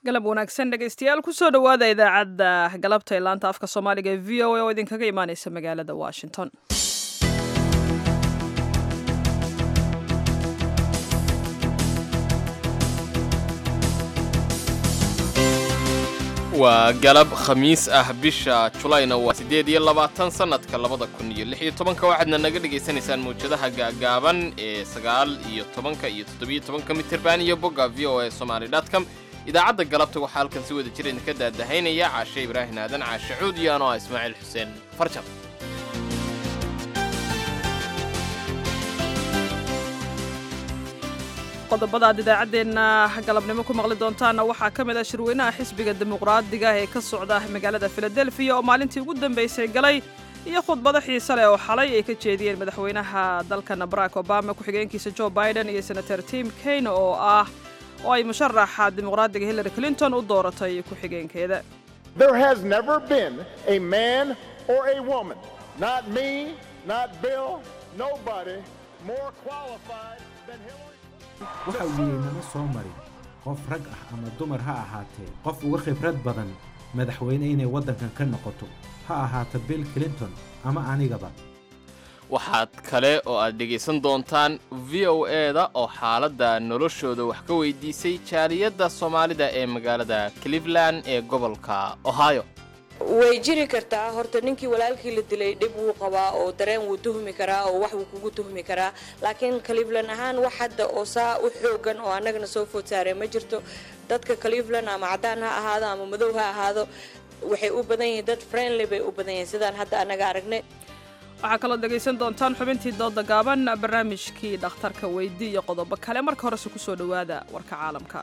galab wanaagsan dhegaystayaal kusoo dhowaada idaacadda galabta ee laanta afka soomaaliga ee v o a oo idinkaga imaaneysa magaalada washington waa galab khamiis ah bisha julayna waa siddeed iyo labaatan sannadka labada kun iyo lix iyo tobanka waxaadna naga dhegaysanaysaan mawjadaha gaagaaban ee sagaal iyo tobanka iyo toddobiyo tobanka mitirban iyo bogga v o a somaali dotcom idaacadda galabta waxaa halkan si wada jir idinka daadahaynaya caashe ibraahin aadan caashe cuud iyo anoo ah ismaaciil xuseen farjar qodobada aad idaacaddeenna galabnimo ku maqli doontaanna waxaa ka mid ah shirweynaha xisbiga dimuqraadiga ee ka socda magaalada filadelfiya oo maalintii ugu dambaysay galay iyo khudbado xiise leh oo xalay ay ka jeediyeen madaxweynaha dalkana barack obama ku-xigeenkiisa joe biden iyo senator tim kane oo ah oo ay musharaxa dimuqraadiga hillary clinton u dooratay ku-xigeenkeeda There has never been a man or a woman, not me, not Bill, nobody more qualified than Hillary. waxa uu yidhi nama soo marin qof rag ah ama dumar ha ahaatee qof uga khibrad badan madaxweyne inay waddankan ka noqoto ha ahaato bill clinton ama anigaba waxaad kale oo aad dhegaysan doontaan v o e-da oo xaaladda noloshooda wax ka weydiisay jaaliyadda soomaalida ee magaalada cleveland ee gobolka ohio way jiri kartaa horta ninkii walaalkii la dilay dhib wuu qabaa oo dareen wuu tuhmi karaa oo wax wuu kugu tuhmi karaa laakiin cleveland ahaan wax hadda oo saa u xoogan oo annagana soo food saareen ma jirto dadka cleveland ama caddaan ha ahaado ama madow ha ahaado waxay u badan yihiin dad friendly bay u badan yihiin sidaan hadda annaga aragnay waxaa kaloo dhegaysan doontaan xubintii dooda gaaban barnaamijkii dhakhtarka weydi iyo qodobo kale marka horese ku soo dhowaada warka caalamka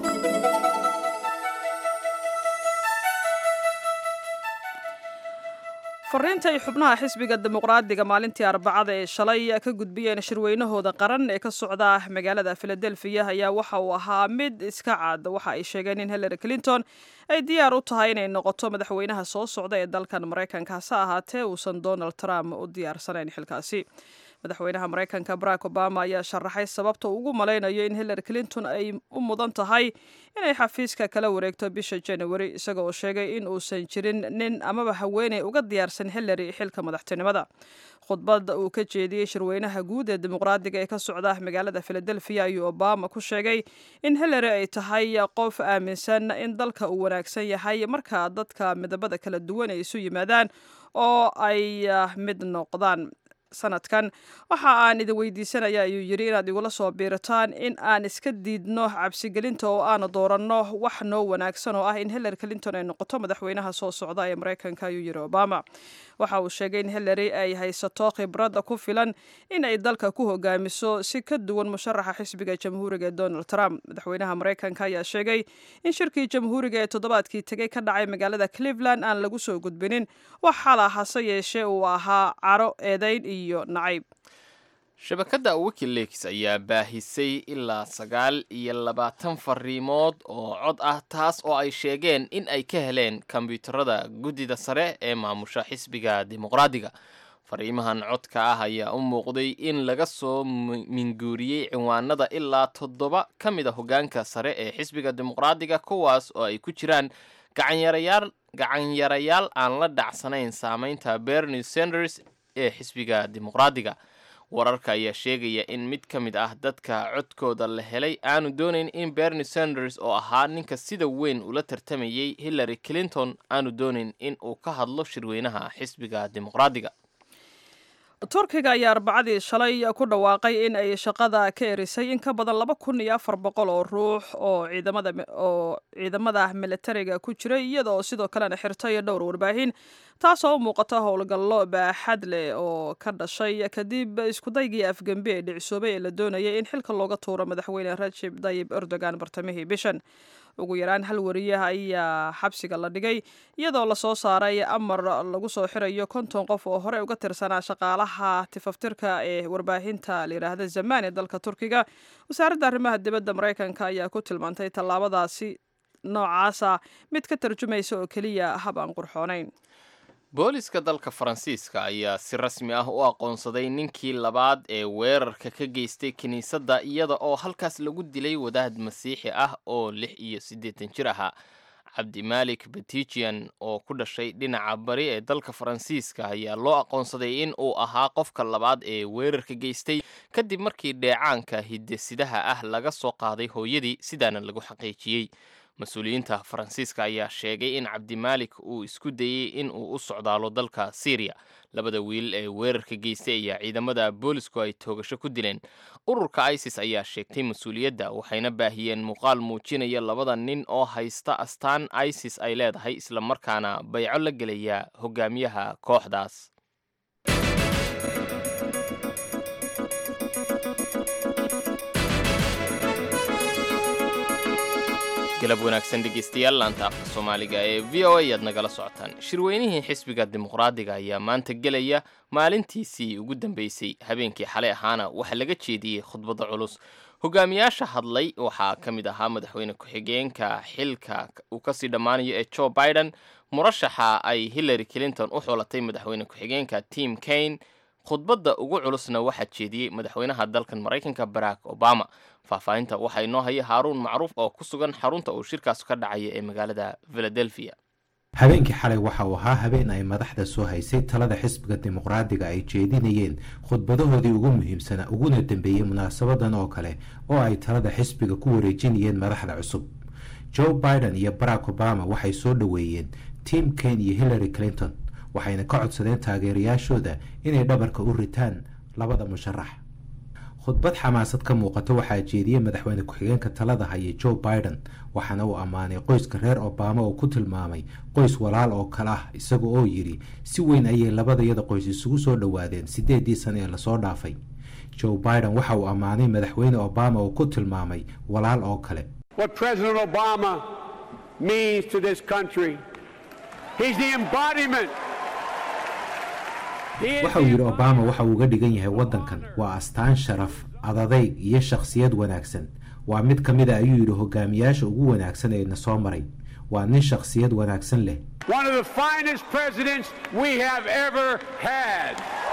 fariinta ay xubnaha xisbiga dimuqraadiga maalintii arbacada ee shalay ka gudbiyeen shirweynahooda qaran ee ka socda magaalada filadelfiya ayaa waxa uu ahaa mid iska cad waxa ay sheegeen in hillary clinton ay diyaar u tahay inay noqoto madaxweynaha soo socda ee dalkan maraykanka hase ahaatee uusan donald trump u diyaarsanayn xilkaasi madaxweynaha maraykanka barack obama ayaa sharaxay sababta uu ugu malaynayo in hillary clinton ay u mudan tahay inay xafiiska kala wareegto bisha january isaga oo sheegay in uusan jirin nin amaba haweeney uga diyaarsan hillary xilka madaxtinimada khudbad uu ka jeediyey shirweynaha guud ee dimuqraadiga ee ka socda magaalada filadelfiya ayuu obama ku sheegay in hillary ay tahay qof aaminsan in dalka uu wanaagsan yahay marka dadka midabada kala duwan ay isu yimaadaan oo ay mid noqdaan sanadkan waxa aan idin weydiisanaya ayuu yidhi inaad igula soo biirataan in aan iska diidno cabsigelinta oo aanu dooranno wax noo wanaagsan oo ah in hillary clinton ay noqoto madaxweynaha soo socda ee maraykanka ayuu yidhi obama waxa uu sheegay in hillary ay haysato khibradda ku filan in ay dalka ku hogaamiso si ka duwan musharaxa xisbiga jamhuuriga ee donald trump madaxweynaha maraykanka ayaa sheegay in shirkii jamhuuriga ee toddobaadkii tegey ka dhacay magaalada cleveland aan lagu soo gudbinin wax xala hase yeeshee uu ahaa caro eedayn iyo nacayb shabakadda wikileaks ayaa baahisay ilaa sagaal iyo labaatan fariimood oo cod ah taas oo ay sheegeen in ay ka heleen kombyuutarada guddida sare ee maamusha xisbiga dimuqraadiga fariimahan codka ah ayaa u muuqday in laga soo minguuriyey ciwaanada ilaa toddoba ka mid a hoggaanka sare ee xisbiga dimuqraadiga kuwaas oo ay ku jiraan gacanyarayaal gacanyarayaal aan la dhacsanayn saamaynta bernie sanders ee xisbiga dimuqraadiga wararka ayaa sheegaya in mid ka mid ah dadka codkooda la helay aanu doonayn in bernie sanders oo ahaa ninka sida weyn ula tartamayay hillary clinton aanu doonayn in uu ka hadlo shirweynaha xisbiga dimuqraadiga turkiga ayaa arbacadii shalay ku dhawaaqay in ay shaqada ka erisay in ka badan laba kun iyo afar boqol oo ruux oo ciidamada oo ciidamada militariga ku jiray iyada oo sidoo kalena xirtay dhowr warbaahin taasoo u muuqata howlgallo baaxad leh oo ka dhashay kadib iskudaygii afgembi ee dhicisoobay ee la doonayay in xilka looga tuuro madaxweyne rajib dayib erdogan bartamihii bishan ugu yaraan hal wariyaha ayaa xabsiga la dhigay iyadoo lasoo saaray amar lagu soo xirayo konton qof oo horey uga tirsanaa shaqaalaha tifaftirka ee warbaahinta layidhaahda zamaan ee dalka turkiga wasaaradda arrimaha dibadda maraykanka ayaa ku tilmaantay tallaabadaasi noocaasa mid ka tarjumaysa oo keliya hab aan qurxoonayn booliska dalka faransiiska ayaa si rasmi ah u aqoonsaday ninkii labaad ee weerarka ka geystay kiniisadda iyada oo halkaas lagu dilay wadaad masiixi ah oo lix iyo siddeetan jir ahaa cabdimaalik betijian oo ku dhashay dhinaca bari ee dalka faransiiska ayaa loo aqoonsaday in uu ahaa qofka labaad ee weerarka geystay kadib markii dheecaanka hidesidaha ah laga soo qaaday hooyadii sidaana lagu xaqiijiyey mas-uuliyiinta faransiiska ayaa sheegay in cabdimaalik uu isku dayey in uu u socdaalo dalka syriya labada wiil ee weerarka geystay ayaa ciidamada boolisku ay toogasho ku dileen ururka isis ayaa sheegtay mas-uuliyadda waxayna baahiyeen muuqaal muujinaya labada nin oo haysta astaan isis ay leedahay islamarkaana bayco la gelaya hogaamiyaha kooxdaas galab wanaagsan dhegeystayaal laanta afka soomaaliga ee v o a ayaad nagala socotaan shirweynihii xisbiga dimuqraadiga ayaa maanta gelaya maalintiisii ugu dambeysay habeenkii xalay ahaana waxaa laga jeediyey khudbadda culus hogaamiyaasha hadlay waxaa ka mid ahaa madaxweyne ku-xigeenka xilka uu kasii dhammaanayo ee joe biden murashaxa ay hillary clinton u xulatay madaxweyne ku-xigeenka tim kane khudbadda ugu culusna waxaa jeediyey madaxweynaha dalkan maraykanka barack obama faahfaahinta waxaa inoo haya haaruun macruuf oo ku sugan xarunta uu shirkaas ka dhacaya ee magaalada philadelphia habeenkii xalay waxa uu ahaa habeen ay madaxda soo haysay talada xisbiga dimuqraadiga ay jeedinayeen khudbadahoodii ugu muhiimsanaa uguna dambeeyey munaasabadan oo kale oo ay talada xisbiga ku wareejinayeen madaxda cusub joe biden iyo barack obama waxay soo dhoweeyeen tim kane iyo hillary clinton waxayna ka codsadeen taageerayaashooda inay dhabarka u ritaan labada musharax khudbad xamaasad ka muuqato waxaa jeediyey madaxweyne ku-xigeenka talada haya joe biden waxaana uu ammaanay qoyska reer obama oo ku tilmaamay qoys walaal oo kale ah isaga oo yidhi si weyn ayay labadayada qoys isugu soo dhowaadeen siddeedii sane ee lasoo dhaafay joe biden waxa uu ammaanay madaxweyne obama oo ku tilmaamay walaal oo kale what President Obama means to this country. He's the embodiment. He is waxa uu yidhi obama waxa uu uga dhigan yahay waddankan waa astaan sharaf adadayg iyo shakhsiyad wanaagsan waa mid ka mid a ayuu yidhi hogaamiyaasha ugu wanaagsan ee na soo maray waa nin shakhsiyad wanaagsan leh one of the finest presidents we have ever had.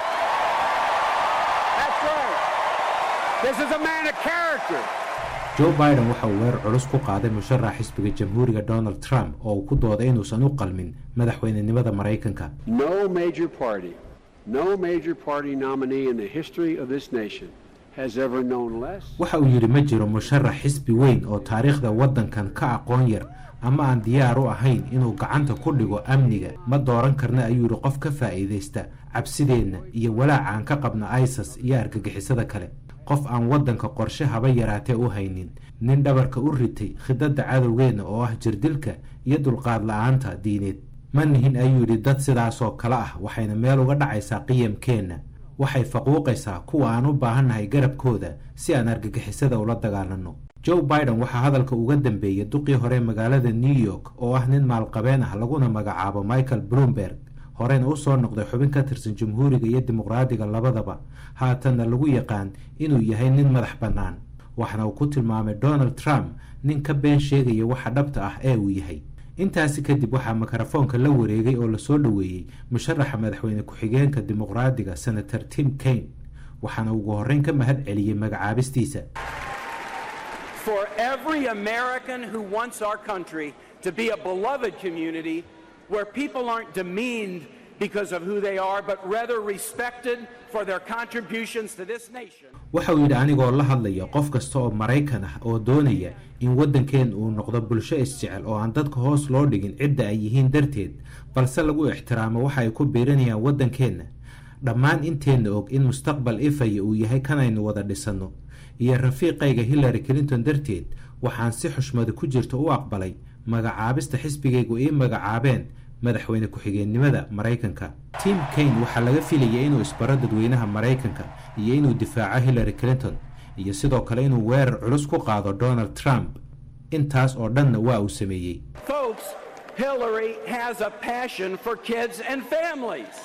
That's right. This is a man of character. joe biden waxa uu weerar culus ku qaaday musharax xisbiga jamhuuriga donald trump oo uu ku dooday inuusan u qalmin madaxweynenimada maraykanka No major party, no major party nominee in the history of this nation has ever known less. waxa uu yidhi ma jiro musharax xisbi weyn oo taariikhda waddankan ka aqoon yar ama aan diyaar u ahayn inuu gacanta ku dhigo amniga ma dooran karna ayuu yidhi qof ka faa'iidaysta cabsideenna iyo walaaca aan ka qabna isas iyo argagixisada kale qof aan waddanka qorshe haba yaraatee u haynin nin dhabarka u ritay khidadda cadowgeenna oo ah jirdilka iyo dulqaad la-aanta diineed ma nihin ayuu yidhi dad sidaasoo kale ah waxayna meel uga dhacaysaa qiyamkeenna waxay faquuqaysaa kuwa aan u baahannahay garabkooda si aan argagixisada ula dagaalanno joe biden waxaa hadalka uga dambeeyey duqii hore magaalada new york oo ah nin maalqabeen ah laguna magacaabo michael bloomberg horena u soo noqday xubin ka tirsan jamhuuriga iyo dimuqraadiga labadaba haatanna lagu yaqaan inuu yahay nin madax bannaan waxna uu ku tilmaamay donald trump nin ka been sheegaya waxa dhabta ah ee uu yahay intaasi kadib waxaa mikrofoonka la wareegay oo lasoo dhoweeyey musharaxa madaxweyne ku-xigeenka dimuqraadiga senator tim kane waxaana ugu horreyn ka mahad celiyey magacaabistiisa for every American who wants our country to be a beloved community where people aren't demeaned because of who they are, but rather respected for their contributions to this nation. waxa uu yidhi anigoo la hadlaya qof kasta oo maraykan ah oo doonaya in waddankeen uu noqdo bulsho isjecel oo aan dadka hoos loo dhigin cidda ay yihiin darteed balse lagu ixtiraamo waxa ay ku biirinayaan waddankeenna dhammaan inteenna og in mustaqbal ifaya uu yahay kanaynu wada dhisanno iyo rafiiqayga hillary clinton darteed waxaan si xushmada ku jirta u aqbalay magacaabista xisbigaygu ii magacaabeen madaxweyne ku-xigeennimada maraykanka tim kane waxaa laga filayay inuu isbaro dadweynaha maraykanka iyo inuu difaaco hillary clinton iyo sidoo kale inuu weerar culus ku qaado donald trump intaas oo dhanna waa uu sameeyey Folks, Hillary has a passion for kids and families.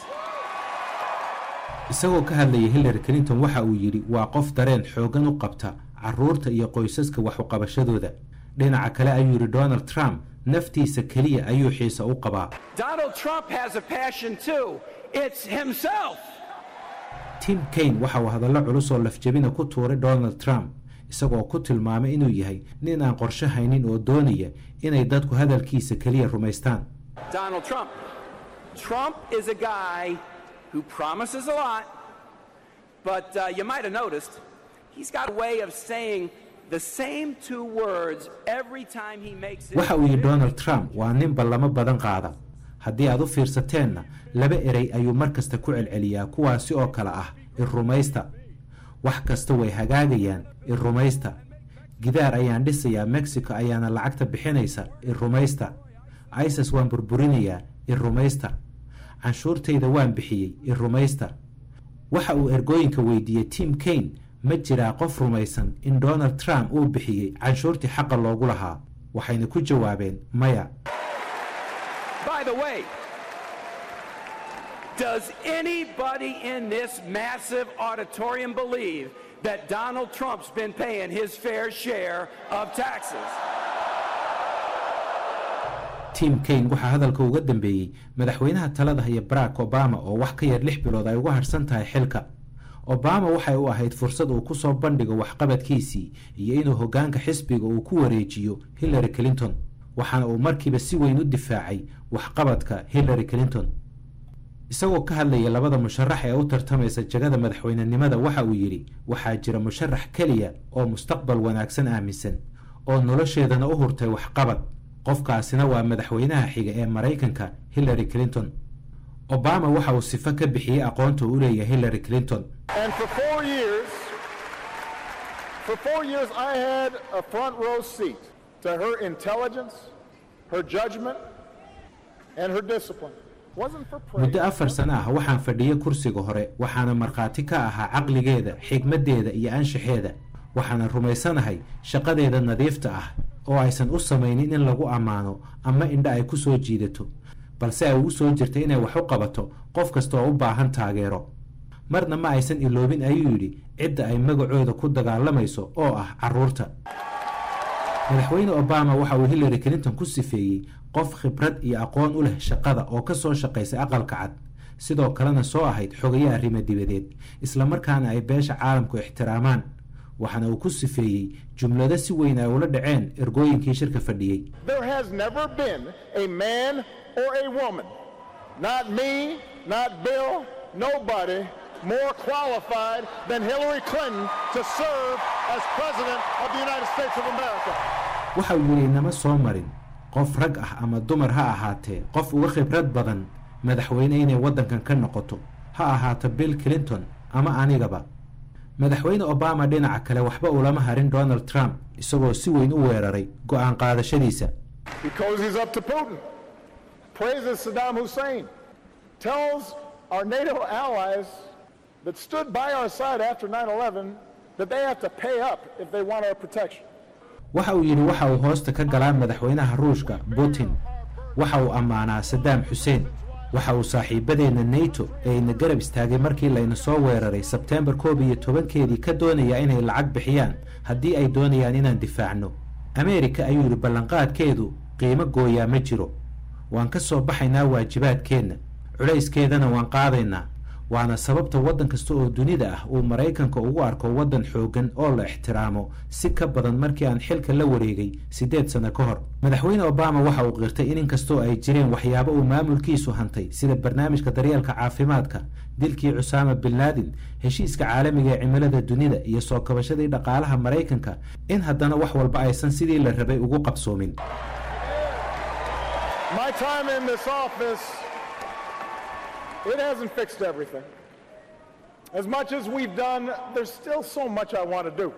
isagoo ka hadlayay hillary clinton waxa uu yidhi waa qof dareen xooggan u qabta caruurta iyo qoysaska wax uqabashadooda dhinaca kale ayuu yidhi donald trump naftiisa keliya ayuu xiise u qabaa Donald Trump has a passion too. It's himself. tim kaine waxa uu hadallo culus oo lafjabina ku tuuray donald trump isagoo ku tilmaamay inuu yahay nin aan qorshe haynin oo doonaya inay dadku hadalkiisa keliya rumaystaan Donald Trump. Trump is a guy who promises a lot, but uh, you might have noticed he's got a way of saying the same two words every time he makes it. waxa uu yidhi donald trump waa nin ballamo badan qaada haddii aad u fiirsateenna laba erey ayuu mar kasta ku celceliyaa kuwaasi oo kale ah irrumaysta wax kasta way hagaagayaan irrumaysta gidaar ayaan dhisayaa mexico ayaana lacagta bixinaysa irrumaysta isis waan burburinayaa irrumaysta canshuurtayda waan bixiyey irrumaysta waxa uu ergooyinka weydiiyey tim kaine ma jiraa qof rumaysan in donald trump uu bixiyey canshuurtii xaqa loogu lahaa waxayna ku jawaabeen maya By the way, does anybody in this massive auditorium believe that Donald Trump's been paying his fair share of taxes? tim kaine waxaa hadalka uga dambeeyey madaxweynaha talada haya barack obama oo wax ka yar lix bilood ay uga harsan tahay xilka obama waxay u ahayd fursad uu ku soo bandhigo waxqabadkiisii iyo inuu hoggaanka xisbiga uu ku wareejiyo hillary clinton waxaana uu markiiba si weyn u difaacay waxqabadka hillary clinton isagoo ka hadlaya labada musharax ee u tartamaysa jagada madaxweynenimada waxa uu yidhi waxaa jira musharax keliya oo mustaqbal wanaagsan aaminsan oo nolosheedana u hurtay waxqabad qofkaasina waa madaxweynaha xiga ee maraykanka hillary clinton obama waxa uu sifo ka bixiyey aqoonta uu u leeyahay hillary clinton And for four years, for four years, I had a front row seat to her intelligence, her judgment, and her discipline. Wasn't for praise. muddo afar sano ah waxaan fadhiyey kursiga hore waxaana markhaati ka ahaa caqligeeda xigmaddeeda iyo anshaxeeda waxaana rumaysanahay shaqadeeda nadiifta ah oo aysan u samaynin in lagu ammaano ama indha ay ku soo jiidato balse ay ugu soo jirtay inay wax u qabato qof kasta oo u baahan taageero marna ma aysan iloobin ayuu yidhi cidda ay magacooda ku dagaalamayso oo ah carruurta madaxweyne obama waxa uu hillary clinton ku sifeeyey qof khibrad iyo aqoon u leh shaqada oo ka soo shaqaysay aqalka cad sidoo kalena soo ahayd xogaye arrimo dibadeed islamarkaana ay beesha caalamku ixtiraamaan waxaana uu ku sifeeyey jumlado si weyn ay ula dhaceen ergooyinkii shirka fadhiyey There has never been a man or a woman, not me, not Bill, nobody, more qualified than Hillary Clinton to serve as President of the United States of America. waxa uu yidhi nama soo marin qof rag ah ama dumar ha ahaatee qof uga khibrad badan madaxweyne inay waddankan ka noqoto ha ahaato bill clinton ama anigaba madaxweyne obama dhinaca kale waxba ulama harin donald trump isagoo si weyn u weeraray go'aan qaadashadiisa Because he's up to Putin. Praises Saddam Hussein. Tells our NATO allies that stood by our side after 9 11 that they have to pay up if they want our protection. waxa uu yidhi waxa uu hoosta ka galaa madaxweynaha ruushka putin waxa uu ammaanaa sadaam xuseen waxa uu saaxiibadeenna nato ee ina garab istaagay markii layna soo weeraray sebteembar koob iyo tobankeedii ka doonayaa inay lacag bixiyaan haddii ay doonayaan inaan difaacno ameerika ayuu yidhi ballanqaadkeedu qiimo gooyaa ma jiro waan ka soo baxaynaa waajibaadkeenna culayskeedana waan qaadaynaa waana sababta waddan kasta oo dunida ah uu maraykanka ugu arko waddan xooggan oo la ixtiraamo si ka badan markii aan xilka la wareegay siddeed sano ka hor madaxweyne obama waxa uu qirtay in inkastoo ay jireen waxyaabo uu maamulkiisu hantay sida barnaamijka daryeelka caafimaadka dilkii cusaama bin laadin heshiiska caalamiga ee cimilada dunida iyo soo kabashadii dhaqaalaha maraykanka in haddana wax walba aysan sidii la rabay ugu qabsoomin My time in this office, it hasn't fixed everything. As much as we've done, there's still so much I want to do.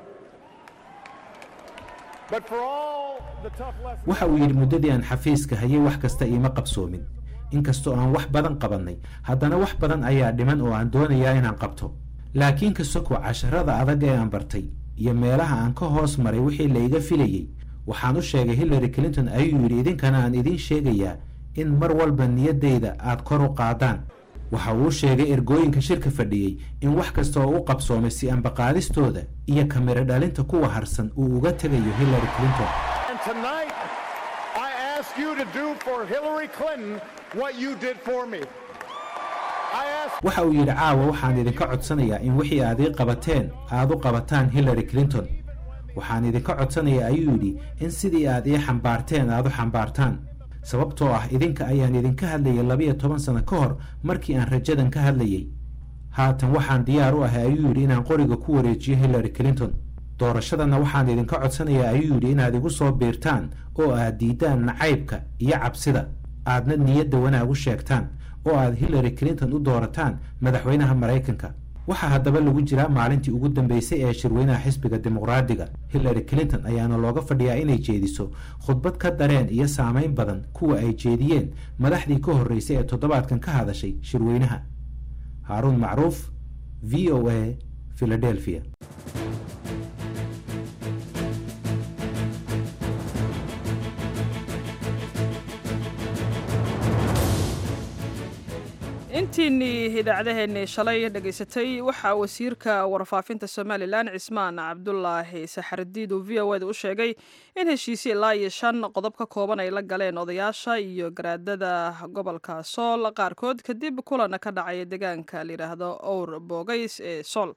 But for all the tough lessons. waxa uu yidhi muddadii aan xafiiska hayay wax kasta iima qabsoomin inkastoo aan wax badan qabannay haddana wax badan ayaa dhiman oo aan doonayaa inaan qabto laakiin ka soko casharada adag ee aan bartay iyo meelaha aan ka hoos maray wixii la iga filayey waxaan u sheegay hillary clinton ayuu yidhi idinkana aan idiin sheegayaa in mar walba niyaddayda aad kor u qaadaan waxa uu sheegay ergooyinka shirka fadhiyey in wax kasta oo u qabsoomay si ambaqaadistooda iyo kamiro dhalinta kuwa harsan uu uga tegayo hillary clinton And tonight, I ask you to do for Hillary Clinton what you did for me. I ask waxa uu yidhi caawa waxaan idinka codsanayaa in wixii aad ii qabateen aad u qabataan hillary clinton waxaan idinka codsanayaa ayuu yidhi in sidii aad ii xambaarteen aad u xambaartaan sababtoo ah idinka ayaan idinka hadlayay labiyo toban sano ka hor markii aan rajadan ka hadlayay haatan waxaan diyaar u ahay ayuu yidhi inaan qoriga ku wareejiyo hillary clinton doorashadana waxaan idinka codsanayaa ayuu yidhi inaad igu soo biirtaan oo aad diiddaan nacaybka iyo cabsida aadna niyadda wanaag u sheegtaan oo aad hillary clinton u doorataan madaxweynaha maraykanka waxaa haddaba lagu jiraa maalintii ugu dambeysay ee shirweynaha xisbiga dimuqraadiga hillary clinton ayaana looga fadhiyaa inay jeediso khudbad ka dareen iyo saamayn badan kuwa ay jeediyeen madaxdii ka horreysay ee toddobaadkan ka hadashay shirweynaha haaruun macruuf v o a philadelphia intiinnii idaacadaheenii shalay dhegaysatay waxaa wasiirka warfaafinta somalilan cismaan cabdulaahi saxardiid uu v o eda u sheegay in heshiisyo ilaa iyo shan qodob ka kooban ay la galeen odayaasha iyo garaadada gobolka sool qaarkood kadib kulan ka dhacay deegaanka layidhaahdo owr boogays ee sool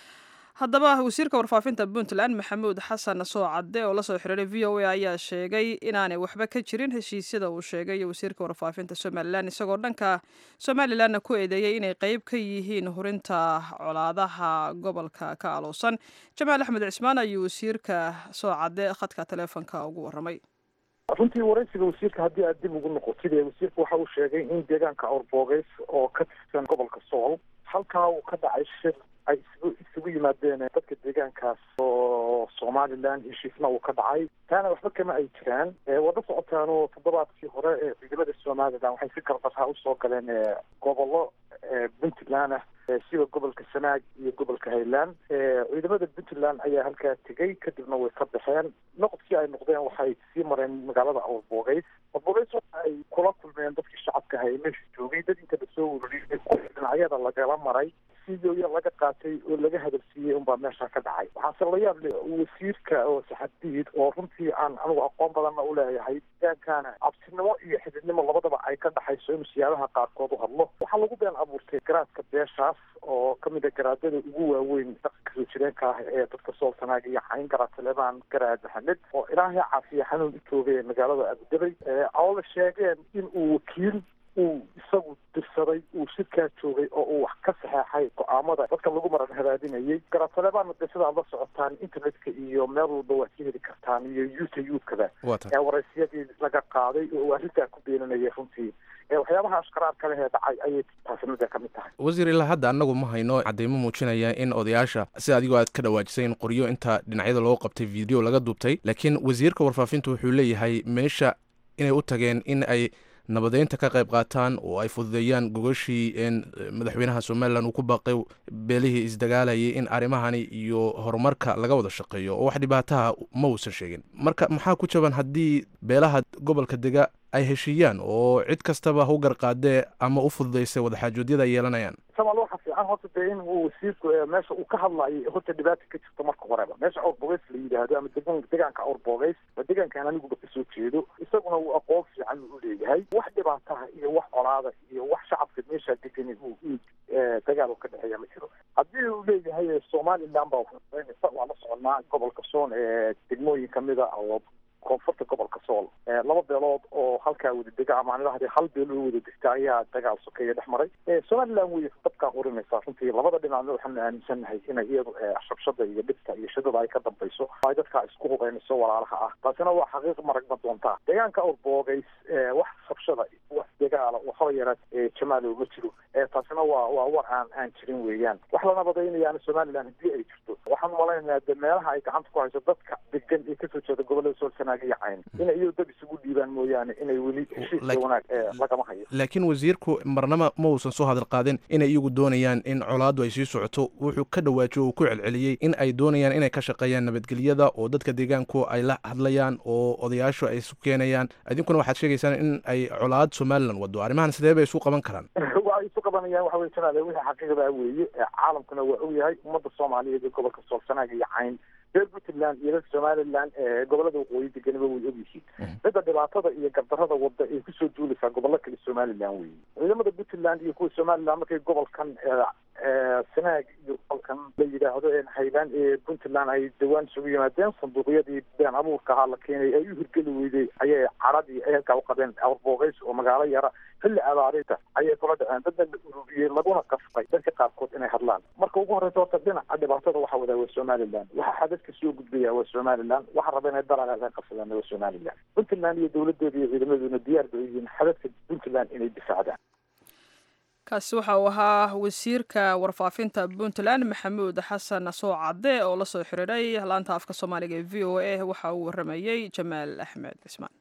haddaba wasiirka warfaafinta puntland maxamuud xasan soo cadde oo lasoo xiriiray v o a ayaa sheegay inaanay waxba ka jirin heshiisyada uu sheegay wasiirka warfaafinta somalilan isagoo dhanka somalilanna ku eedeeyey inay qeyb ka yihiin hurinta colaadaha gobolka ka alowsan jamaal axmed cismaan ayuu wasiirka soo cadde khadka taleefonka ugu waramay runtii waraysiga wasiirka haddii aad dib ugu noqotid ee wasiirka waxa uu sheegay in deegaanka awrboogeys oo ka tirsan gobolka sool halkaa uu ka dhacay shir ay isugu isugu yimaadeen dadka deegaankaas oo somalilan heshiisna uu ka dhacay taana waxba kama ay jiraan wada socotaan oo toddobaadkii hore ee ciidamada somalilan waxay si gardarraa usoo galeen gobollo puntland ah sida gobolka sanaag iyo gobolka highland ciidamada puntland ayaa halkaa tegey kadibna way ka baxeen noqodkii ay noqdeen waxay sii mareen magaalada awrboogeys awrboogeys waxa ay kula kulmeen dadkii shacabka ahaa ee meesha joogay dad inta lasoo ururiyay dhinacyada lagala maray sidooya laga qaatay oo laga hadalsiiyey unbaa meesha ka dhacay waxaase la yaab leh wasiirka oo saxadiid oo runtii aan anigu aqoon badanna u leeyahay deegaankana cabsinimo iyo xididnimo labadaba ay ka dhaxayso inuu siyaabaha qaarkood u hadlo waxaa lagu been abuurtay garaadka beeshaas oo kamid a garaadada ugu waaweyn dhaqanka soo jireenka ah ee dadka sool sanaaga iyo cayn garaad taleebaan garaad maxamed oo ilaahay caafiya xanuun u joogay magaalada abudabay oo la sheegeen in uu wakiil uu isagu dirsaday uu shirkaa joogay oo uu wax ka saxeexay go-aamada dadka lagu maran hadaadinayay garaatalebaana de sida aad la socotaan internetka iyo meel walba waad ka heli kartaan iyo youtube-kada ee waraysiyadii laga qaaday oo uu arrintaa ku beenanayay runtii waxyaabaha ashkaraarka leh ee dhacay ayay taasinada ka mid tahay wasiir ilaa hadda annagu ma hayno cadeymo muujinaya in odayaasha sida adigoo aad ka dhawaajisay in qoryo inta dhinacyada loo qabtay video laga duubtay laakiin wasiirka warfaafintu wuxuu leeyahay meesha inay u tageen in ay nabadeynta ka qayb qaataan oo ay fududeeyaan gogashii madaxweynaha somalilan uu ku baaqay beelihii isdagaalayay in arrimahani iyo horumarka laga wada shaqeeyo oo wax dhibaataha ma uusan sheegin marka maxaa ku jaban haddii beelaha gobolka dega ay heshiiyaan oo cid kastaba hu garqaadee ama u fududaysay wadaxaajoodyada ay yeelanayaan samal waxa fiican horta dee in uu wasiirku meesha uu ka hadlayo horta dhibaata ka jirto marka horeba meesha awrbogeys la yidhaahdo ama degan deegaanka awrbogeys waa deegaankaan aniguba kasoo jeedo isaguna uu aqoon fiican u leeyahay wax dhibaataha iyo wax colaada iyo wax shacabka meesha degani uu dagaal u ka dhexeeya ma jiro haddii uu leeyahay somaliland baa fududaynaysa waa la soconaa gobolka soon ee degmooyin kamida oo koonfurta gobolka sool laba beelood oo halkaa wada dega ama aan idhahday hal beel oo wada degta ayaa dagaal sokeeya dhex maray somaliland way dabkaa urinaysaa runtii labada dhinacna waxaanu aaminsannahay inay iyadu shabshada iyo dhibta iyo shidada ay ka dambayso ay dadkaa isku hubeynayso walaalaha ah taasina waa xaqiiq maragma doontaa deegaanka awrboogays wax shabshada wax dagaala waxaba yaraad jamaalow ma jiro taasina waa waa war aan aan jirin weeyaan wax la nabadaynayaana somaliland haddii ay jirto waxaan malaynayaa de meelaha ay gacanta ku hayso dadka degan ee kasoo jeeda gobolada sool sanaaga iyo cayn inay iyadu dad isugu dhiibaan mooyaane inay weli heshiiska wanaag lagama hayo laakiin wasiirku marnaba ma uusan soo hadal qaadin inay iyagu doonayaan in colaaddu ay sii socoto wuxuu ka dhawaajiyo uu ku celceliyey in ay doonayaan inay ka shaqeeyaan nabadgelyada oo dadka deegaanku ay la hadlayaan oo odayaashu ay isu keenayaan idinkuna waxaad sheegaysaan in ay colaad somalilan wado arrimahan sidee bay isu qaban karaan waa isu qabanayaan waxa wey jamaale wixii xaqiiqdaa weeye caalamkuna waa og yahay ummadda soomaaliyeed ee gobolka sool sanaaga iyo cayn reer puntland iyo reer somaliland gobolada waqooyi deganaba way ogyihiin midda dhibaatada iyo gardarada wada ay kusoo duulaysaa gobollo kale somaliland weeye ciidamada puntland iyo kuwa somaliland markay gobolkan sanaag iyo gobolkan la yidhaahdo haylaan ee puntland ay dhawaan isugu yimaadeen sanduuqyadii been abuurka ahaa la keenay ay u hirgeli weyday ayay caradii ay halkaa uqabeen awrboogeys oo magaalo yara xilli abaarita ayay kula dhaceen dadna la ururiyey laguna qasbay dadka qaarkood inay hadlaan marka ugu horeysa horta dhinaca dhibaatada waxa wadaa waa somaliland waxa xadadka soo gudbaya waa somaliland waxa raba inay dalal ay qabsadaan waa somaliland puntland iyo dowladeeda iyo ciidamadooduna diyaar bay yihiin xadadka puntland inay difaacdaan kaasi waxa uu ahaa wasiirka warfaafinta puntland maxamuud xasan soo cadde oo la soo xiriiray laanta afka soomaaliga ee v o a waxa uu waramayey jamaal axmed cismaan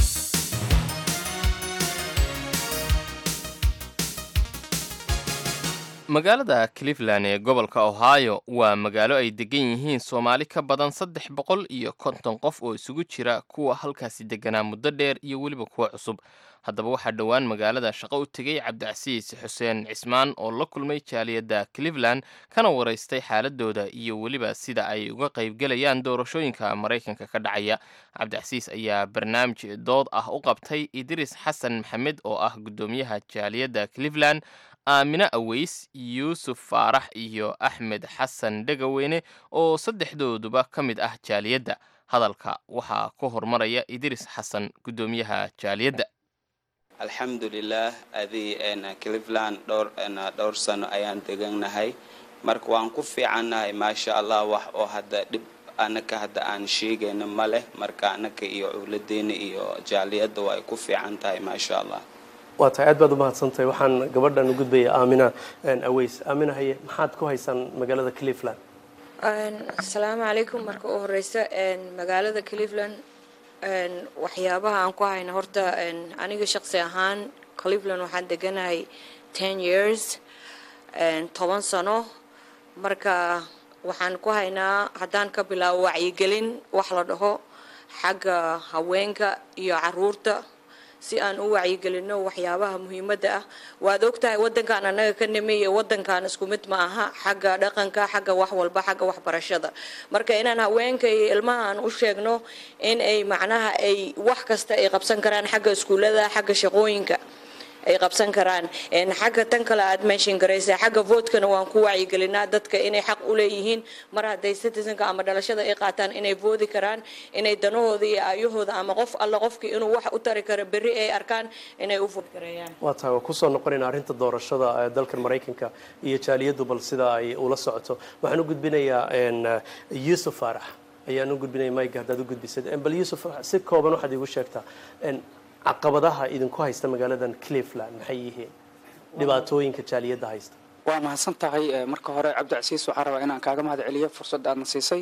magaalada cleveland ee gobolka ohio waa magaalo ay degan yihiin soomaali ka badan saddex boqol iyo konton qof oo isugu jira kuwa halkaasi deganaa muddo dheer iyo weliba kuwa cusub haddaba waxaa dhowaan magaalada shaqo u tegey cabdicasiis xuseen cismaan oo la kulmay jaaliyadda cleveland kana waraystay xaaladooda iyo weliba sida ay uga qaybgelayaan doorashooyinka maraykanka ka dhacaya cabdicasiis ayaa barnaamij dood ah u qabtay idris xasan maxamed oo ah guddoomiyaha jaaliyadda cleveland aamine aweys yuusuf faarax iyo axmed xasan dhegaweyne oo saddexdooduba ka mid ah jaaliyadda hadalka waxaa ku hormaraya idris xasan guddoomiyaha jaaliyadda alxamdulilah adii cleveland dhowr dhowr sano ayaan degannahay marka waan ku fiicannahay maasha allah wax oo hadda dhib anaka hadda aan sheegayno ma leh marka anaka iyo cowladeena iyo jaaliyadda waa ay ku fiican tahay maasha allah waa tahay aad baad u mahadsantahay waxaan gabadhan u gudbaya aamina aweys aamina haye maxaad ku haysaan magaalada cleveland asalaamu calaykum marka u horeysa magaalada cleveland waxyaabaha aan ku hayna horta aniga shaqsi ahaan cleveland waxaan deganahay ten years toban sano marka waxaan ku haynaa haddaan ka bilaabo wacyigelin wax la dhaho xagga haweenka iyo caruurta si aan u wacyigelino waxyaabaha muhiimadda ah waad ogtahay wadankan annaga ka nimi iyo wadankan isku mid ma aha xagga dhaqanka xagga wax walba xagga waxbarashada marka inaan haweenka iyo ilmaha aan u sheegno in ay macnaha ay wax kasta ay qabsan karaan xagga iskuullada xagga shaqooyinka ay qabsan karaan xagga tan kale aad meeshin garaysa xagga votkana waan ku wacyigelinaa dadka inay xaq u leeyihiin mar hadday citizenka ama dhalashada ay qaataan inay voodi karaan inay danahooda iyo aayahooda ama qof alla qofkii inuu wax u tari karo berri ay arkaan inay u vood gareeyaan waa tahay waa kusoo noqonayna arrinta doorashada ee dalkan maraykanka iyo jaaliyaddu bal sida ay ula socoto waxaan u gudbinayaa yuusuf faarax ayaan u gudbinaya mayga haddaad u gudbisad bal yuusuf si kooban waxaad iigu sheegtaa caqabadaha idinku haysta magaaladan cleveland maxay yihiin dhibaatooyinka jaaliyadda haysta waa mahadsan tahay marka hore cabdicasiis waxaan rabaa inaan kaaga mahad celiyo fursadda aadna siisay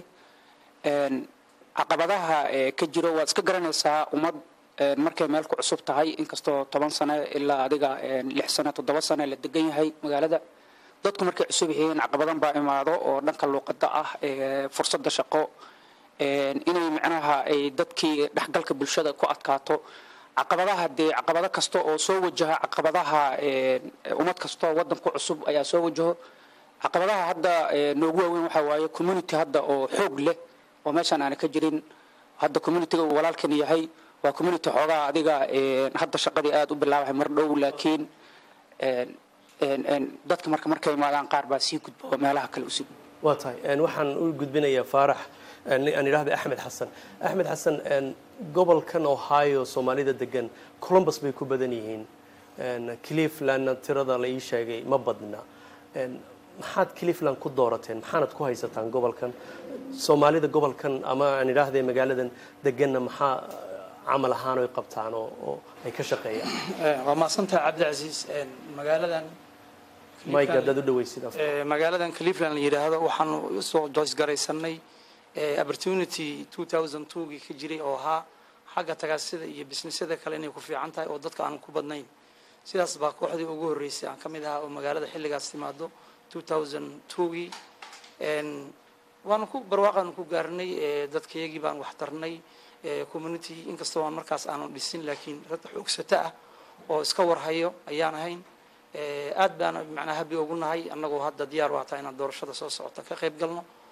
caqabadaha ka jiro waad iska garanaysaa ummad markay meel ku cusub tahay inkastoo toban sane ilaa adiga lix sane toddoba sane la degan yahay magaalada dadku markay cusub yihiin caqabadan baa imaado oo dhanka luuqada ah fursadda shaqo inay micnaha ay dadkii dhexgalka bulshada ku adkaato caqabadaha dee caqabado kasta oo soo wajaha caqabadaha ummad kastoo wadanku cusub ayaa soo wajaho caqabadaha hadda noogu waaweyn waxaa waaye community hadda oo xoog leh oo meeshaan aana ka jirin hadda communityga uu walaalkan yahay waa community xoogaa adiga hadda shaqadii aada u bilaabahay mar dhow laakiin dadka marka markay imaadaan qaar baa sii gudba oo meelaha kale usii gudba waa tahay waxaan u gudbinayaa faarax aan idhahda axmed xasan axmed xasan gobolkan ohio soomaalida degan columbus bay ku badan yihiin clevelandna tirada la ii sheegay ma badna maxaad cleveland ku doorateen maxaanad ku haysataan gobolkan soomaalida gobolkan ama aan idhaahde magaaladan deganna maxaa camal ahaan oy qabtaan oo ay ka shaqeeyaan waa mahadsantahay cabdicasiis magaaladan mike haddaad u dhaweysid magaaladan cleveland la yidhaahdo waxaanu usoo joysgaraysanay opportunity 2002gii ka jiray oo ahaa xagga tagaasida iyo bisnisyada kale inay ku fiican tahay oo dadka aan ku badnayn sidaas baa kooxdii ugu horreysay aan ka mid ahaa oo magaalada xilligaas timaado 2002gii waanu ku barwaaqaanu ku gaarnay dadkayagii baan wax tarnay community inkastoo aan markaas aanu dhisin laakiin dad xoogsata ah oo iska warhayo ayaan ahayn aad baana macnaa habi ugu nahay annagoo hadda diyaar u hataa inaan doorashada soo socota ka qayb galno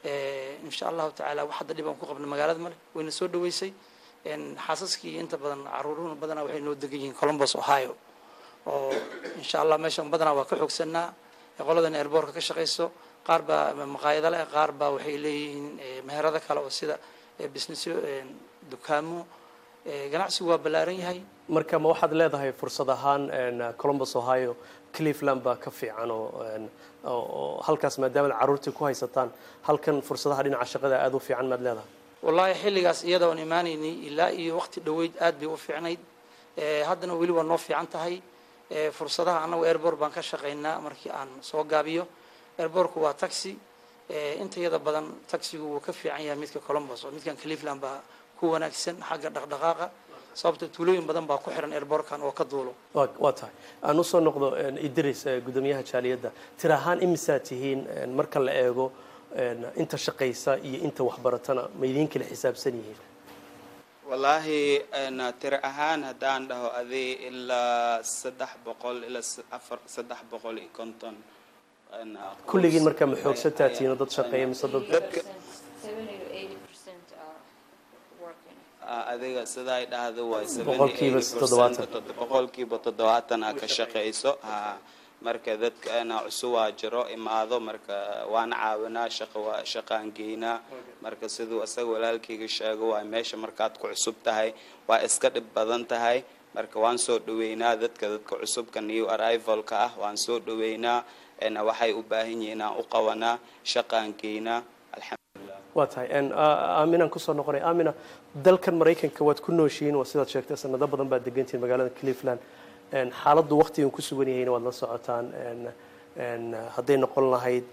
insha allahu tacaala wax hadda dhib aan ku qabna magaalada male wayna soo dhaweysay xaasaskii inta badan caruuruhuna badanaa waxay noo degan yihiin columbus ohio oo insha allah meeshan badanaa waa ka xoogsanaa qoladan airboortka ka shaqayso qaar baa maqaayado leh qaar baa waxay leeyihiin meherado kale oo sida businessyo dukaamo ganacsigu waa ballaaran yahay marka ma waxaad leedahay fursad ahaan columbus ohio cleveland baa ka fiican oo oo halkaas maadaama caruurtii ku haysataan halkan fursadaha dhinaca shaqada aada u fiican maad leedahay wallaahi xilligaas iyada oon imaanaynay ilaa iyo waqti dhoweyd aad bay u fiicnayd haddana weli waa noo fiican tahay fursadaha annagu airbort baan ka shaqaynaa markii aan soo gaabiyo airbortku waa taxi inta yada badan taxigu wuu ka fiican yahay midka columbus oo midkan cleveland baa ku wanaagsan xagga dhaqdhaqaaqa sababta tuulooyin badan baa ku xiran airbortkan oo ka duulo waa tahay aan usoo noqdo idris gudoomiyaha jaaliyadda tir ahaan imisaa tihiin marka la eego inta shaqaysa iyo inta waxbaratana ma idiin kala xisaabsan yihiin wallaahi tiro ahaan haddaan dhaho adi ilaa saddex boqol ilaa afar saddex boqol iyo konton kulligiin markaa ma xoogsataa tihiin dad shaqeeya mise dad adiga sidaa ay dhahdo waay Boqolkiiba toddobaatan. boqolkiiba toddobaatan aa ka shaqayso ha marka dadkana cusubaa jiro imaado marka waan caawinaa shaqa waa shaqaan geynaa marka siduu isaga walaalkayga sheego waa meesha markaad ku cusub tahay waa iska dhib badan tahay marka waan soo dhaweynaa dadka dadka cusubka new arrivalka ah waan soo dhaweynaa waxay u baahan yihiin aan u qabanaa shaqaan geynaa waa tahay aaminaan kusoo noqonay aamina dalkan maraykanka waad ku nooshihiin waa sidaad sheegtay sanado badan baad degantihiin magaalada cleveland xaaladdu waqtigan ku sugan yahayna waad la socotaan hadday noqon lahayd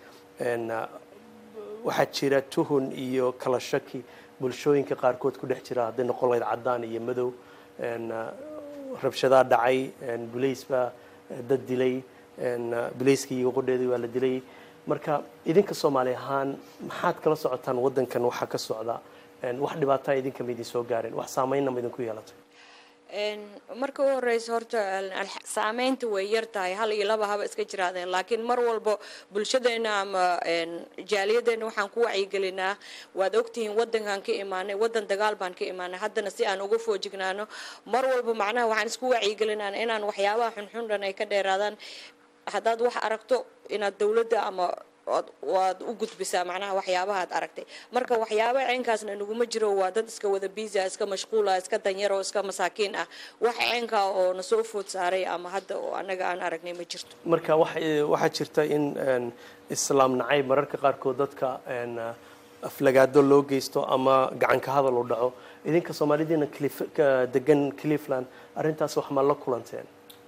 waxaa jira tuhun iyo kala shaki bulshooyinka qaarkood ku dhex jira hadday noqon lahayd caddaan iyo madow rabshadaa dhacay bulays baa dad dilay bulayskii iyo qodheedii waa la dilay marka idinka soomaali ahaan maxaad kala socotaan waddankan waxaa ka socda wax dhibaataa idinka ma idin soo gaareen wax saameynna ma idinku yeelatay marka u horeysa horta saameynta way yar tahay hal iyo laba haba iska jiraadeen laakiin mar walba bulshadeena ama jaaliyadeena waxaan ku wacyigelinaa waad ogtihiin wadankan ka imaanay wadan dagaal baan ka imaanay haddana si aan uga foojignaano mar walba macnaha waxaan isku wacyigelinaa inaan waxyaabaha xunxun dhan ay ka dheeraadaan haddaad wax aragto inaad dowladda ama waad u gudbisaa macnaha waxyaabaha ad aragtay marka waxyaaba ceenkaasna naguma jiro waa dad iska wada biisa iska mashquula iska danyaro iska masaakiin ah wax ceenkaa oo na soo food saaray ama hadda oo annaga aan aragnay ma jirto marka waxaa jirta in islaam nacayb mararka qaarkood dadka aflagaado loo geysto ama gacanka hadal u dhaco idinka soomaalidiina degan cleveland arrintaas wax ma la kulanteen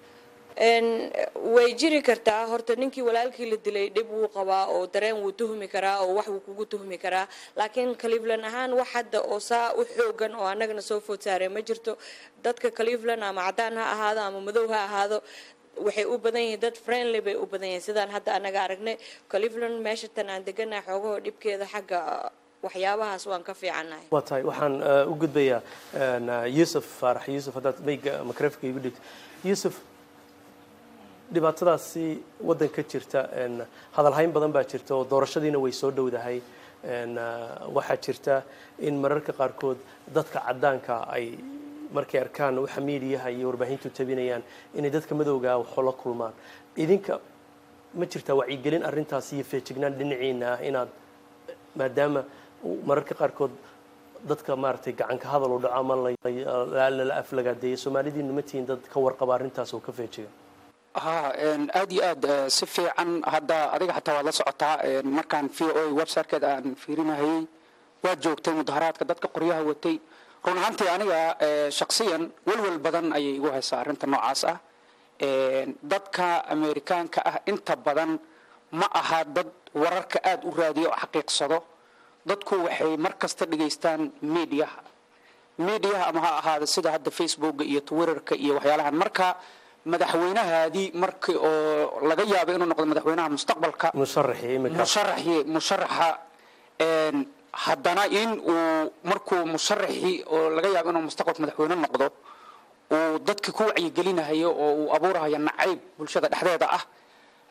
way jiri kartaa horta ninkii walaalkii la dilay dhib wuu qabaa oo dareen wuu tuhmi karaa oo wax wuu kugu tuhmi karaa laakiin cleveland ahaan wax hadda oo saa u xoogan oo annagana soo food saaree ma jirto dadka cleveland ama caddaan ha ahaado ama madow ha ahaado waxay u badan yihiin dad friendly bay u badan yihiin sidaan hadda annaga aragnay cleveland meesha tan aan deganahay xoogahoo dhibkeeda xagga waxyaabahaas waan ka fiicannahay waa tahay waxaan u gudbayaa yuusuf faarax yuusuf haddaad mayga makrafka igu dhigto yuusuf dhibaatadaasi waddanka jirta hadalhayn badan baa jirta oo doorashadiina way soo dhowdahay waxaa jirta in mararka qaarkood dadka caddaanka ay markay arkaan waxa miidiyaha iyo warbaahintu tabinayaan inay dadka madowgaa waxoo la kulmaan idinka ma jirtaa wacyigelin arrintaas iyo feejignaan dhinaciina ah inaad maadaama mararka qaarkood dadka maaragtay gacanka hadal u dhaco ama lala aflagaadeeyo soomaalidiina ma tihiin dad ka warqaba arrintaas oo ka feejiga ha aad iyo aad si fiican hadda adiga xataa waad la socotaa markaan v o websitekeeda aan fiirinahayey waad joogtay mudaharaadka dadka qoryaha watay run ahaantii aniga shaksiyan welwel badan ayay igu haysaa arrinta noocaas ah dadka amerikaanka ah inta badan ma aha dad wararka aada u raadiyo oo xaqiiqsado dadku waxay mar kasta dhegaystaan mediaha mediaha ama ha ahaada sida hadda facebooka iyo twitterka iyo waxyaalahan marka madaxweynahaadii markii oo laga yaabo inuu noqdo madaxweynaha mustaqbalka musharaxii musharaxa haddana in uu markuu musharaxii oo laga yaabo inuu mustaqbalka madaxweyne noqdo uu dadka ku wacyigelinahayo oo uu abuurahayo nacayb bulshada dhexdeeda ah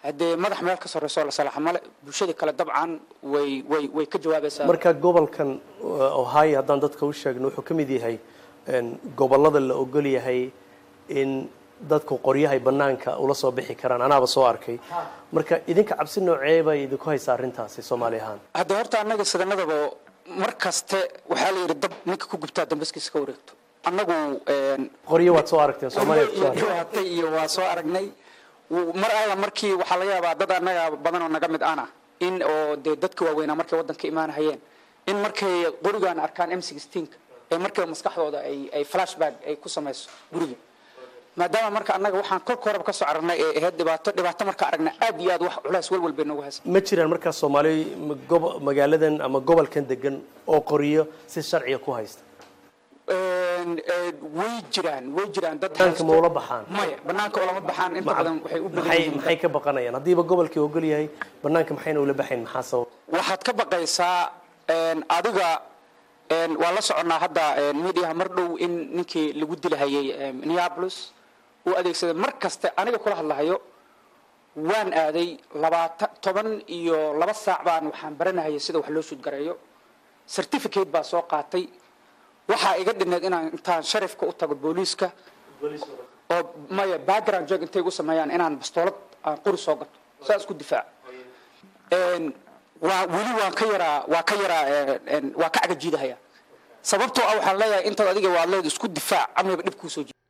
haddee madax meel ka sarreyso la salaxa male bulshadii kale dabcan way way way ka jawaabaysaa marka gobolkan uh, ohio haddaan dadka u sheegno wuxuu ka mid yahay een, gobollada la ogol yahay in dadku qoryahay bannaanka ula soo bixi karaan anaaba soo arkay marka idinka cabsi noocee bay idinku haysaa arrintaasi soomaali ahaan hadda horta annaga sidanadaba mar kaste waxaa la yidhi dab ninka ku gubtaa dambaskiisa ka wareegto annagu een, qoryo waad soo aragteen soomaaliya ku soo aragteen. dhibaatay iyo waa soo aragnay W- mar alla markii waxaa laga yaabaa dad annaga badan oo naga mid ana in oo dee dadka waaweynaa markay waddanka imaanahayeen in markay qorigaan arkaan m sixteenka ee markay maskaxdooda ay ay flashback ay ku samayso guriga maadaama marka annaga waxaan kolka horeba ka soo aragnay ee ahayd dhibaato dhibaato marka aragnay aad iyo aad wax culays walwal bay noogu haysa ma jiraan markaa soomaali ma- gobo- magaaladan ama gobolkan degan oo qoryo si sharciga ku haysta Een, ee, way jiraan way jiraan dad banaanka ma ula baxaan maya banaanka ulama baxaan inta badan waxay u badan maxay yihiin maxay ka baqanayaan haddiiba gobolkii ogol yahay banaanka maxayna ula baxayn maxaa sabab waxaad ka baqaysaa een, adiga een, waa la soconnaa hadda een, mediaha mar dhow in ninkii lagu dilahayay een, minneapolis uu adeegsaday mar kaste aniga kula hadlahayo waan aaday labaatan toban iyo laba saac baan waxaan baranahayay sida wax loo shuudgareeyo certificate baa soo qaatay waxaa iga dhineed inaan intaan sharifka u tago booliiska oo maya background check intay igu sameeyaan inaan bastoolad aan qori soo gato saa isku difaac Een, waa weli waan ka yaraa waa ka yaraa een, een, waa ka cagajiidahaya sababtoo ah waxaan leeyahay intaad adiga waad leed isku difaac amaba dhib kuu soo jira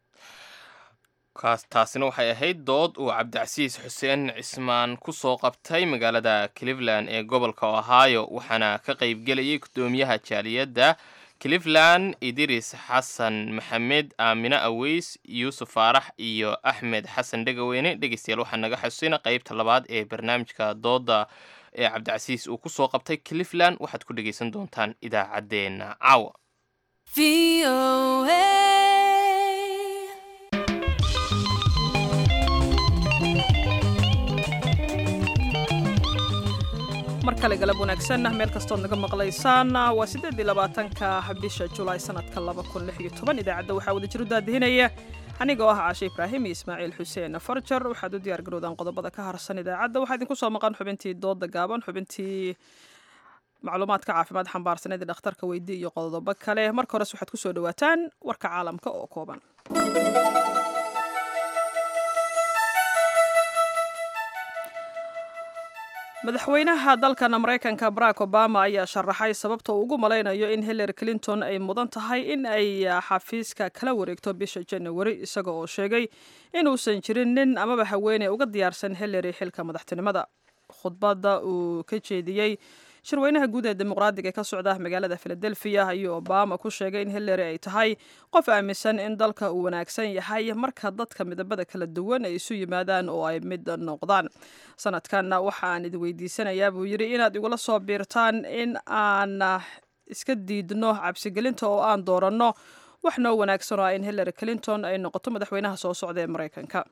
kaas taasina waxay ahayd dood uu cabdicasiis xuseen cismaan ku soo qabtay magaalada cleveland ee gobolka ohio waxaana ka qaybgelayay guddoomiyaha jaaliyadda cleveland idiris xasan maxamed aamine aweys yuusuf faarax iyo axmed xasan dhegaweyne dhegeystayaal waxaa naga xasuusina qeybta labaad ee barnaamijka dooda ee cabdicasiis uu ku soo qabtay cleveland waxaad ku dhegeysan doontaan idaacaddeenna caawa mar kale galab wanaagsan meel kastood naga maqlaysaan waa sideedii labaatanka bisha julaay sanadka laba kun lix iyo toban idaacadda waxaa wada jir u daadihinaya anigoo ah caashe ibraahim iyo ismaaciil xuseen farjar waxaad u diyaar garowdaan qodobada ka harsan idaacadda waxaa idinku soo maqan xubintii dooda gaaban xubintii macluumaadka caafimaad xambaarsaneed ee dhakhtarka weydi iyo qodobo kale marka hores waxaad kusoo dhawaataan warka caalamka oo kooban madaxweynaha dalkan maraykanka barack obama ayaa sharaxay sababta uu ugu malaynayo in hillary clinton ay mudan tahay in ay xafiiska kala wareegto bisha janawari isaga oo sheegay inuusan jirin nin amaba haweeney uga diyaarsan hillary xilka madaxtinimada khudbadda uu ka jeediyey shirweynaha guud ee dimuqraadiga ee ka socda magaalada philadelphia ayuu obama ku sheegay in hillary ay tahay qof aaminsan in dalka uu wanaagsan yahay marka dadka midabada kala duwan ay isu yimaadaan oo ay mid noqdaan sanadkan waxa aan idi weydiisanayaa buu yidhi inaad igula soo biirtaan in aan iska diidno cabsigelinta oo aan dooranno wax noo wanaagsan oo ah in hillary clinton ay noqoto madaxweynaha soo socda ee maraykanka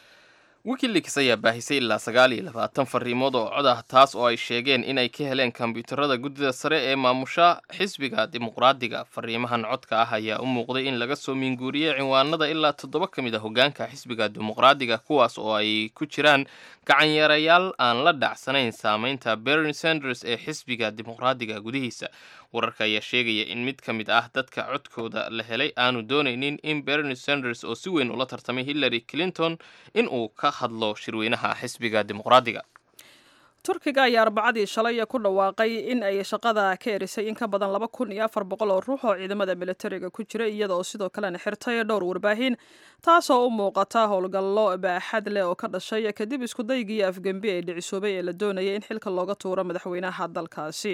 wikileaks ayaa baahisay ilaa sagaal iyo labaatan fariimood oo cod ah taas oo ay sheegeen inay ka heleen kombiyuutarada guddida sare ee maamusha xisbiga dimuqraadiga fariimahan codka ah ayaa u muuqday in laga soo miinguuriyey cinwaanada ilaa toddoba ka mid a hogaanka xisbiga dimuqraadiga kuwaas oo ay ku jiraan gacanyarayaal aan la dhacsanayn saameynta bernie sanders ee xisbiga dimuqraadiga gudihiisa wararka ayaa sheegaya in mid ka mid ah dadka codkooda la helay aanu doonaynin in bernie sanders oo si weyn ula tartamay hillary clinton in uu ka hadlo shirweynaha xisbiga dimuqraadiga turkiga ayaa arbacadii shalay ku dhawaaqay in ay shaqada ka erisay in ka badan laba kun iyo afar boqol oo ruux oo ciidamada militariga ku jira iyada oo sidoo kalena xirtay dhowr warbaahin taasoo u muuqata howlgallo baaxad leh oo ka dhashay kadib iskudaygii afgembi ee dhicisoobay ee la doonayay in xilka looga tuuro madaxweynaha dalkaasi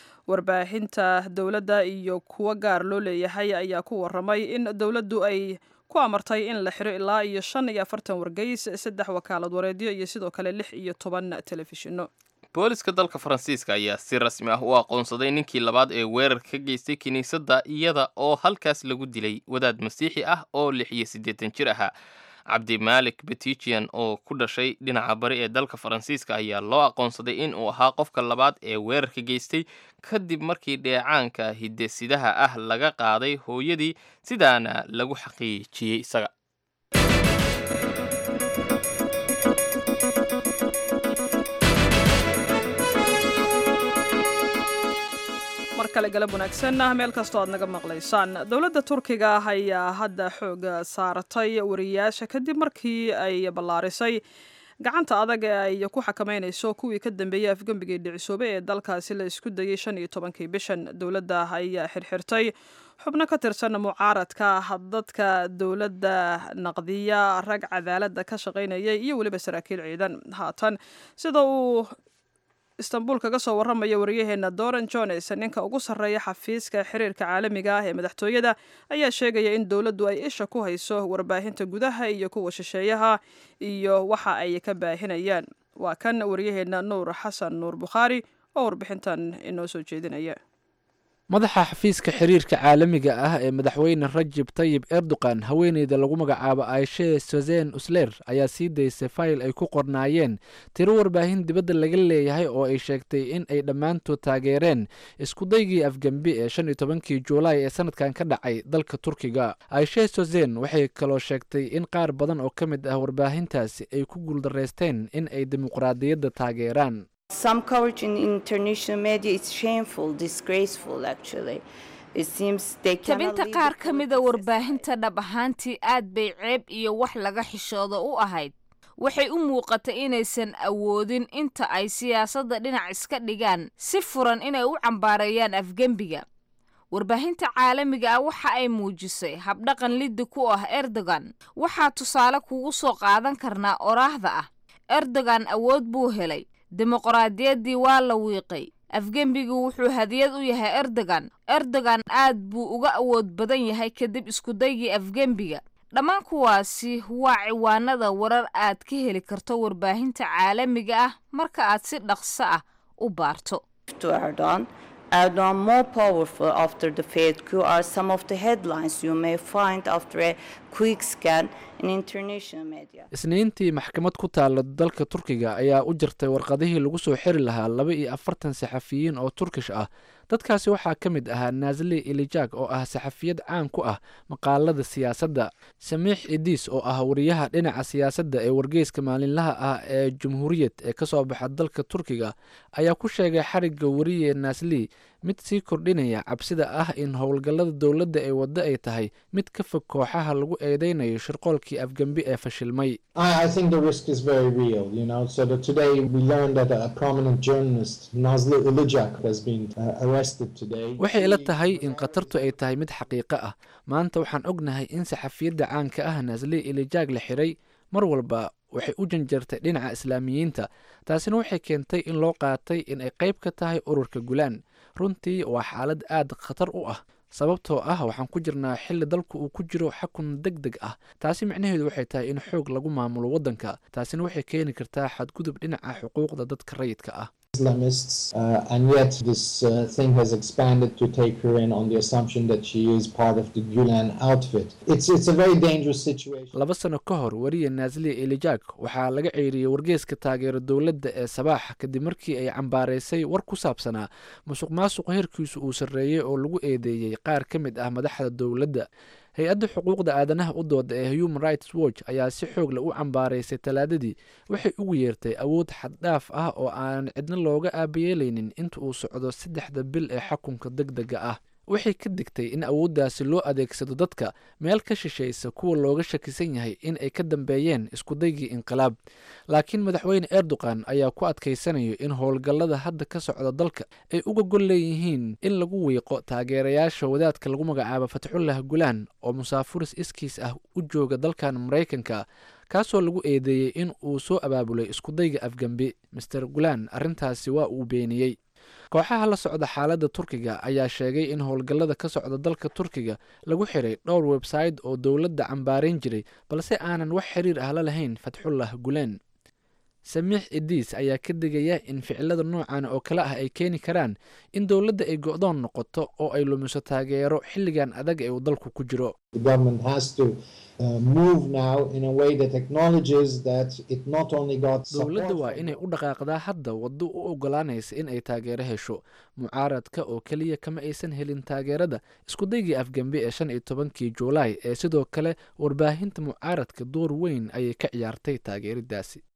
warbaahinta dowladda iyo kuwo gaar loo leeyahay ayaa ku waramay in dowladdu ay ku amartay in la xiro ilaa iyo shan iyo afartan wargeys saddex wakaalad wareedyo iyo sidoo kale lix iyo toban telefishinno booliska dalka faransiiska ayaa si rasmi ah u aqoonsaday ninkii labaad ee weerar ka geystay kiniisadda iyada oo halkaas lagu dilay wadaad masiixi ah oo lix iyo siddeetan jir ahaa cabdimaalik betijian oo ku dhashay dhinaca bari ee dalka faransiiska ayaa loo aqoonsaday in uu ahaa qofka labaad ee weerarka geystay kadib markii dheecaanka hidesidaha ah laga qaaday hooyadii sidaana lagu xaqiijiyey isaga kale galab wanaagsan meel kastoo aad naga maqlaysaan dowladda turkiga ayaa hadda xoog saaratay wariyaasha kadib markii ay ballaarisay gacanta adag ee ay ku xakameynayso kuwii ka dambeeyey afgembigii dhicisoobay ee dalkaasi la isku dayey shan iyo tobankii bishan dowladda ayaa xirxirtay xubno ka tirsan mucaaradka dadka dowladda naqdiya rag cadaaladda ka shaqaynayay iyo weliba saraakiil ciidan haatan sida uu istanbul kaga soo warramaya waryaheena doran jones ninka ugu sarreeya xafiiska xiriirka caalamiga ah ee madaxtooyada ayaa sheegaya in dowladdu ay isha ku hayso warbaahinta gudaha iyo kuwa shisheeyaha iyo waxa ay ka baahinayaan waa kan waryaheena nuur xasan nuur bukhaari oo warbixintan inoo soo jeedinaya madaxa xafiiska xiriirka caalamiga ah ee madaxweyne rajib tayib erdogan haweeneyda lagu magacaabo aishe sozen usler ayaa sii daysay fayl ay ku qornaayeen tiro warbaahin dibadda laga leeyahay oo ay sheegtay in ay dhammaantood taageereen iskudaygii afgembi ee shan iyo tobankii juulaay ee sanadkan ka dhacay dalka turkiga aishe sozen waxay kaloo sheegtay in qaar badan oo ka mid ah warbaahintaasi ay ku guuldaraysteen in ay dimuqraadiyadda taageeraan Some coverage in international media is shameful, disgraceful actually. It seems they cannot tabinta lead qaar the ka mida warbaahinta dhab ahaantii aad bay ceeb iyo wax laga xishoodo u ahayd waxay u muuqatay inaysan awoodin inta ay siyaasadda dhinac iska dhigaan si furan inay u cambaareeyaan afgembiga warbaahinta caalamiga ah waxa ay muujisay habdhaqan liddi ku ah erdogan waxaa tusaale kugu soo qaadan karnaa oraahda ah erdogan awood buu helay dimuqraadiyaddii waa la wiiqay afgembigu wuxuu hadiyad u yahay erdogan erdogan aad buu uga awood badan yahay kadib iskudaygii afgembiga dhammaan kuwaasi waa ciwaanada warar aad ka heli karto warbaahinta caalamiga ah marka aad si dhaqso ah u baarto to Erdogan. Erdogan more powerful after the failed coup are some of the headlines you may find after a quick scan in international media. isniintii maxkamad ku taala dalka turkiga ayaa u jirtay warqadihii lagu soo xiri lahaa laba iyo afartan saxafiyiin oo turkish ah dadkaasi waxaa ka mid ahaa naasli ilijak oo ah saxafiyad caan ku ah maqaalada siyaasadda samiix idiis oo ah wariyaha dhinaca siyaasadda ee wargeyska maalinlaha ah ee jumhuuriyad ee kasoo baxa dalka turkiga ayaa ku sheegay xarigga wariye naasli mid sii kordhinaya cabsida ah in howlgallada dowladda ee waddo ay tahay mid ka fog kooxaha lagu eedeynayo shirqoolkii afgembi ee fashilmay I, I think the risk is very real, you know. So that today we learned that a prominent journalist, Nazlı Ilıcak, has been uh, arrested today. waxay ila tahay in khatartu ay tahay mid xaqiiqo ah maanta waxaan ognahay in saxafiyadda caanka ah naasli ilijaag la xiray mar walba waxay u janjartay dhinaca islaamiyiinta taasina waxay keentay in loo qaatay in ay qayb ka tahay ururka gulaan runtii waa xaalad aad khatar u ah sababtoo ah waxaan ku jirnaa xilli dalku uu ku jiro xakun deg deg ah taasi micnaheedu waxay tahay in xoog lagu maamulo waddanka taasina waxay keeni kartaa xadgudub dhinaca xuquuqda dadka rayidka ah Islamists, uh, and yet this uh, thing has expanded to take her in on the assumption that she is part of the Gulen outfit. It's it's a very dangerous situation. laba sano ka hor wariye naasliya elijak waxaa laga ceyriyey wargeeska taageero dowladda ee sabaax kadib markii ay cambaaraysay war ku saabsanaa musuq maasuq heerkiisu uu sarreeyey oo lagu eedeeyey qaar ka mid ah madaxda dowladda hay-adda xuquuqda aadanaha u dooda ee human rights watch ayaa si xoog leh u cambaaraysay talaadadii waxay ugu yeertay awood xaddhaaf ah oo aan cidna looga aabayeelaynin inta uu socdo saddexda bil ee xakunka deg dega ah waxay ka digtay in awooddaasi loo adeegsado dadka meel ka shishaysa kuwa looga shakisan yahay in ay ka dambeeyeen iskudaygii inqilaab laakiin madaxweyne erdogan ayaa ku adkaysanayo in howlgallada hadda ka socda dalka ay uga gol leeyihiin in lagu wiiqo taageerayaasha wadaadka lagu magacaabo fatxullah gulaan oo musaafuris iskiis ah u jooga dalkan maraykanka kaasoo lagu eedeeyey in uu soo abaabulay iskudayga afgembi master gulaan arrintaasi waa uu beeniyey kooxaha la socda xaaladda turkiga ayaa sheegay in howlgallada ka socda dalka turkiga lagu xiray dhowr websayte oo dowladda cambaarayn jiray balse aanan wax xiriir ah la lahayn fatxullah guleen samiix idiis ayaa ka digaya in ficilada noocan oo kale ah ay keeni karaan in dowladda ay go-doon noqoto oo ay lumiso taageero xilligan adag ee uu dalku ku jiro The government has to uh, move now in a way that acknowledges that it not only got dowladda support waa inay u dhaqaaqdaa hadda waddo u ogolaanaysa in ay taageero hesho mucaaradka oo keliya kama aysan helin taageerada iskudaygii afgembi ee shan iyo tobankii juulaay ee sidoo kale warbaahinta mucaaradka door weyn ayay ka ciyaartay taageeridaasi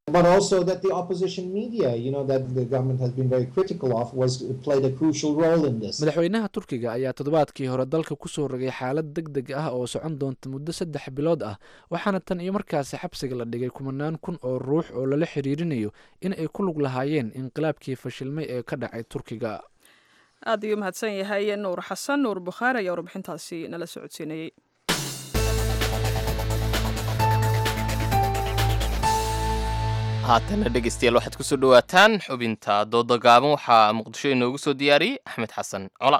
but also that the opposition media, you know, that the government has been very critical of, was played a crucial role in this. madaxweynaha turkiga ayaa toddobaadkii hore dalka kusoo rogay xaalad deg deg ah oo socon doonta muddo saddex bilood ah waxaana tan iyo markaasi xabsiga la dhigay kumanaan kun oo ruux oo lala xiriirinayo in ay ku lug lahaayeen inqilaabkii fashilmay ee ka dhacay turkiga aad ayuu mahadsan yahay nuur xasan nuur bukhaari ayaa warbixintaasi nala socodsiinayey haatana dhegeystayaal waxaad kusoo dhawaataan xubinta dooda gaaban waxaa muqdisho inoogu soo diyaariyey axmed xasan cola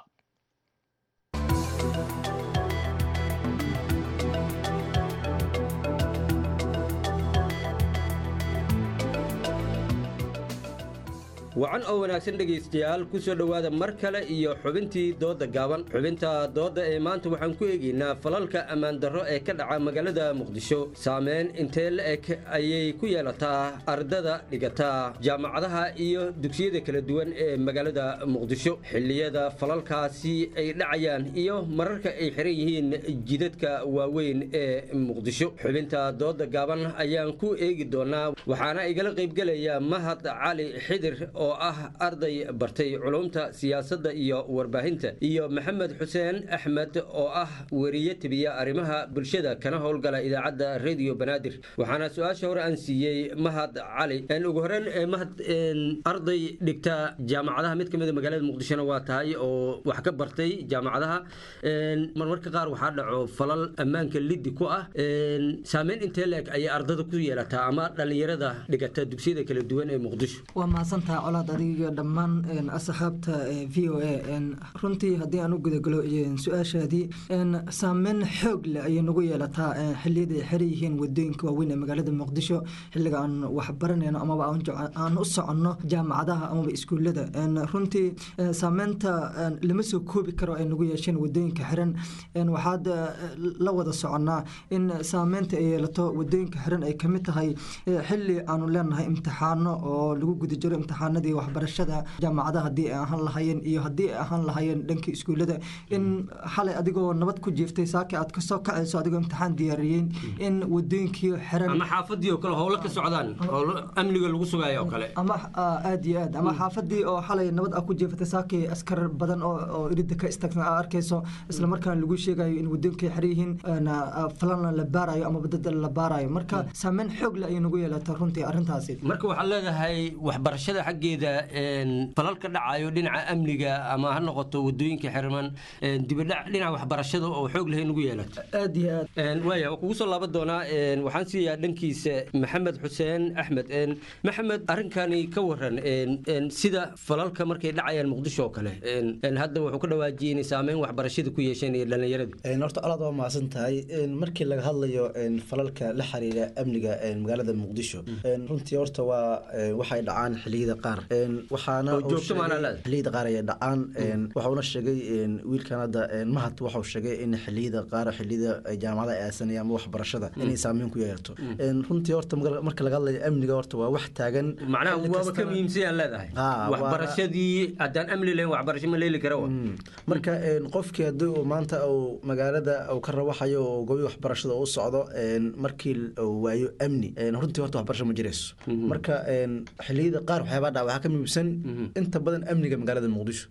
wacan oo wanaagsan dhegaystayaal ku soo dhowaada mar kale iyo xubintii doodda gaaban xubinta doodda ee maanta waxaan ku eegaynaa falalka ammaandarro ee ka dhaca magaalada muqdisho saameyn intee la-eg ayay ku yeelataa ardada dhigataa jaamacadaha iyo dugsiyada kala duwan ee magaalada muqdisho xilliyada falalkaasi ay dhacayaan iyo mararka ay xiran yihiin jidadka waaweyn ee muqdisho xubinta doodda gaaban ayaan ku eegi doonaa waxaana igala qaybgelaya mahad cali xidir oo ah arday bartay culumta siyaasadda iyo warbaahinta iyo maxamed xuseen axmed oo ah weriye tibiya arrimaha bulshada kana howlgala idaacadda radio banaadir waxaana su-aasha hore aan siiyey mahad cali ugu horeyn mahad arday dhigta jaamacadaha mid kamida magaalada muqdishona waa tahay oo wax ka bartay jaamacadaha marmarka qaar waxaa dhaco falal ammaanka liddi ku ah saameyn intee la-eg ayay ardada ku yeelataa ama dhallinyarada dhigata dugsiyada kala duwan ee muqdisho waa mahadsantaha colaad adiga dhammaan asxaabta v o a runtii haddii aan u gudagalo su-aashaadii saameyn xoog leh ayay nagu yeelataa xilliyada ay xiran yihiin wadooyinka waaweyn ee magaalada muqdisho xilliga aan waxbaranayno amaba aan u soconno jaamacadaha amaba iskuullada runtii saameynta lama soo koobi karo ay nagu yeesheen wadooyinka xiran waxaad la wada soconnaa in saameynta ay yeelato wadooyinka xiran ay kamid tahay xilli aanu leenahay imtixaano oo lagu guda jiro imtixaanadii waxbarashada jaamacadaha haddii ay ahaan lahaayeen iyo haddii ay ahaan lahaayeen dhanka iskuullada in xalay adigoo nabad ku jiiftay saaki aad kasoo kacayso adigoo imtixaan diyaariyeen in wadooyinkii xiran ama xaafadii oo kale howlo ka socdaan howlo amniga lagu sugayo oo kale ama aad iyo aad ama xaafadii oo xalay nabad aad ku jiifatay saaki askar badan oo oo irida ka istaagsan aad arkayso isla markaana lagu sheegayo in wadooyinkii xiran yihiin falana la baarayo ama badada la baarayo marka saameyn xoog leh ayay nagu yeelata runtii arrintaasi marka waxaad leedahay waxbarashada xaggeeda falal ka dhacayo dhinaca amniga ama ha noqoto wadooyinka xirman dibadhac dhinaca waxbarashada oo xoog leh nagu yeelato aad iyo aad waaya waa kugu soo laaban doonaa waxaan siiyaa dhankiisa maxamed xuseen axmed maxamed arrinkani ka waran sida falalka markay dhacayaan muqdisho oo kale hadda wuxuu ka dhawaajiyey inay saameyn waxbarashada ku yeesheen iyo dhallinyaradu horta alaad waa mahadsan tahay markii laga hadlayo falalka la xiriira amniga magaalada muqdisho runtii horta waa waxay dhacaan xiliyada qaar waxaana xiliyada qaar ayay dhacaan waxauna sheegay wiilkan hadda mahad waxau sheegay in xiliyada qaar xiliyada jaamacada ay aasanaya ama waxbarashada inay saameyn ku yeelato runtii horta marka laga hadlayo amniga horta waa wax taagan macnaha waaba ka muhiimsan leedahay waxbarashadii haddaan amni lahayn waxbarasho ma leeli kara marka qofkii haddii uu maanta uu magaalada uu ka rawaxayo oo gobi waxbarashada u socdo markii uu waayo amni runtii horta waxbarasho ma jirayso marka xiliyada qaar waxyaabaa dhaca waxaa ka muhiimsan inta badan amniga magaalada muqdisho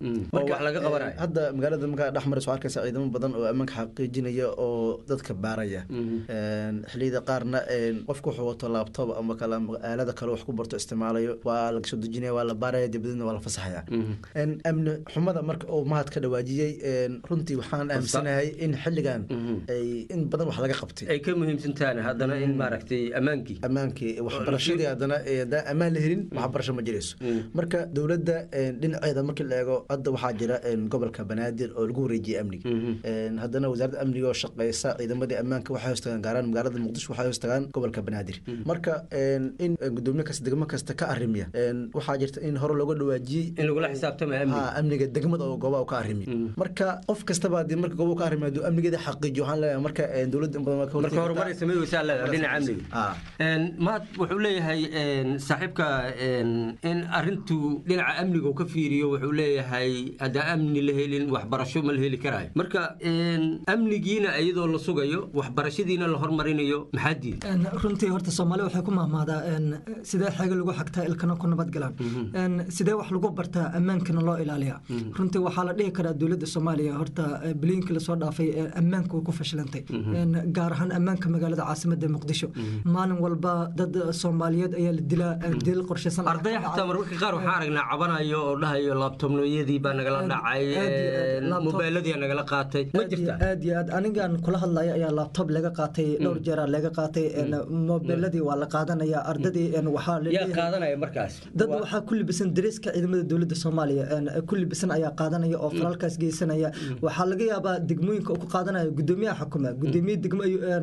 hadda magaalada markaa dhex marayso waxaa arkaysa ciidamo badan oo ammaanka xaqiijinaya oo dadka baaraya xiliyada qaarna qofku wuxuu wato laabtob ama kala aalada kale wax ku barto isticmaalayo waa laga soo dejinaya waa la baaraya dibadna waa la fasaxaya amni xumada marka uu mahad ka dhawaajiyey runtii waxaan aaminsanahay in xilligan ay in badan wax laga qabtay ay ka muhiimsantahan haddana in maaragtay ammaankii ammaankii waxbarashadii haddana haddaan ammaan la helin waxbarasho ma jirayso marka dowladda dhinaceeda markii la eego hadda waxaa jira gobolka banaadir oo lagu wareejiyay amniga haddana wasaaradda amniga oo shaqeysa ciidamadii ammaanka waxay hoos tagaan gaaraan magaalada muqdisho waxay hoos tagaan gobolka banaadir marka in gudoomiye kasta degmo kasta ka arrimiya waxaa jirta in hore looga dhawaajiyey in lagula xisaabtamayo amniga degmada oo goobaha ka arrimiya marka qof kastaba haddii marka goobaha ka arrimiya hadduu amnigeeda xaqiijiyo waxaan leeyahay marka dowladda in badan waa ka marka horumar ay samey weysaa leedahay dhinaca amniga maad wuxuu leeyahay saaxiibka in arintu dhinaca amniga uu ka fiiriyo wuxuu leeyahay haddaan amni la helin waxbarasho ma la heli karaayo marka amnigiina iyadoo la sugayo waxbarashadiina la hormarinayo maxaa diida runtii horta soomaaliya waxay ku mahmaadaa sidee xeega lagu xagtaa ilkana ku nabad galaan sidee wax lagu bartaa ammaankana loo ilaaliyaa runtii waxaa la dhihi karaa dowladda soomaaliya horta bilooyinkii lasoo dhaafay ammaanka way ku fashilantay gaar ahaan ammaanka magaalada caasimada muqdisho maalin walba dad soomaaliyeed ayaa la dilaa dil qorshaysan arday xataa mararka qaar waxaan aragnaa cabanayo oo dhahayo laabtobnoyadii baa nagala dhacay mobayladii nagala qaatay ma jirta aad iyo aad anigan kula hadlaya ayaa laabtob laga qaatay dhowr jeeraa laga qaatay mobeladii waa la qaadanaya ardadii waxaa yaa qaadanaya markaas dad waxaa ku libisan dareeska ciidamada dowladda soomaaliya ku libisan ayaa qaadanaya oo falalkaas geysanaya waxaa laga yaabaa degmooyinka uu ku qaadanaya gudoomiyaha xukuma gudoomiye degmo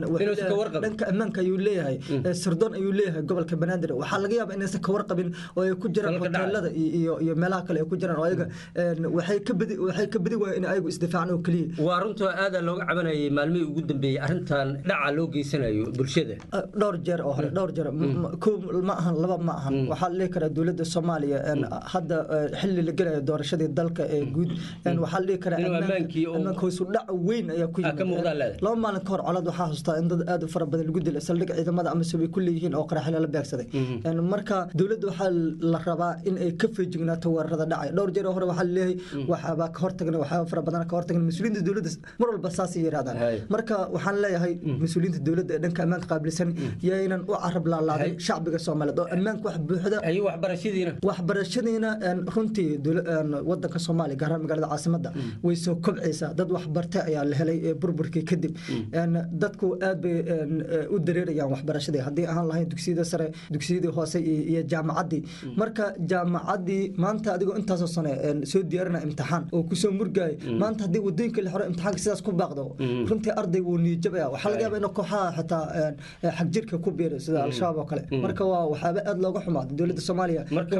dhanka ammaanka ayuu leeyahay sirdoon ayuu leeyahay gobolka banaadir waxaa laga yaabaa inaysan ka warqabin oo ay ku jiraan hoteelada iyo iyo meelaha kale ay ku jiraan oo ayaga waxay ka badi waxay ka badi waayeen in ayagu isdifaacaan oo keliya waa runta aada looga cabanayay maalmihii ugu dambeeyey arrintan dhaca loo geysanayo bulshada dhowr jeer oo hore dhowr jeer kow ma ahan laba ma ahan waxaa la dhihi karaa dowladda soomaaliya hadda xilli la gelayo doorashadii dalka ee guud waxaa la dhihi karaa ammaanka hoosu dhac weyn ayaa ku yimid laba maalin ka hor colad waxaa xustaa in dad aad u fara badan lagu dilay saldhig ciidamada amase way ku leeyihiin oo qaraxile la beegsaday marka dowladda waxaa la rabaa in ay ka feejignaato weerarada dhacay dhowr jeer hore waxaa laleeyahay waxaabaa ka hortagna waxyaaba fara badan ka hortagna mas-uuliyiinta dowladda mar walba saasay yidhahdaan marka waxaan leeyahay mas-uuliyiinta dowladda ee dhanka ammaanka qaabilsan yaynan u carab laalaadin shacbiga soomaaliyeed oo ammaanka wax buuxda waxbarashadiina waxbarashadiina runtii wadanka soomaaliya gaar ahaan magaalada caasimada way soo kobcaysaa dad waxbartay ayaa la helay burburkii kadib dadku aad bay u dareerayaan waxbarashadii haddii ahaan lahayn dugsiyada sare dugsiyadii hoose iyo jaamacaddii marka jaamacaddii maanta adigoo intaasoo sane soo diyaarina imtixaan oo kusoo murgaaya maanta haddii wadooyinka la xiro imtixaanka sidaas ku baaqdo runtii arday wuu niyajabaya waxaa laga yaaba in kooxaha xitaa xagjirka ku biiray sida al-shabaab oo kale marka waa waxyaaba aad looga xumaaday dowladda soomaaliya marka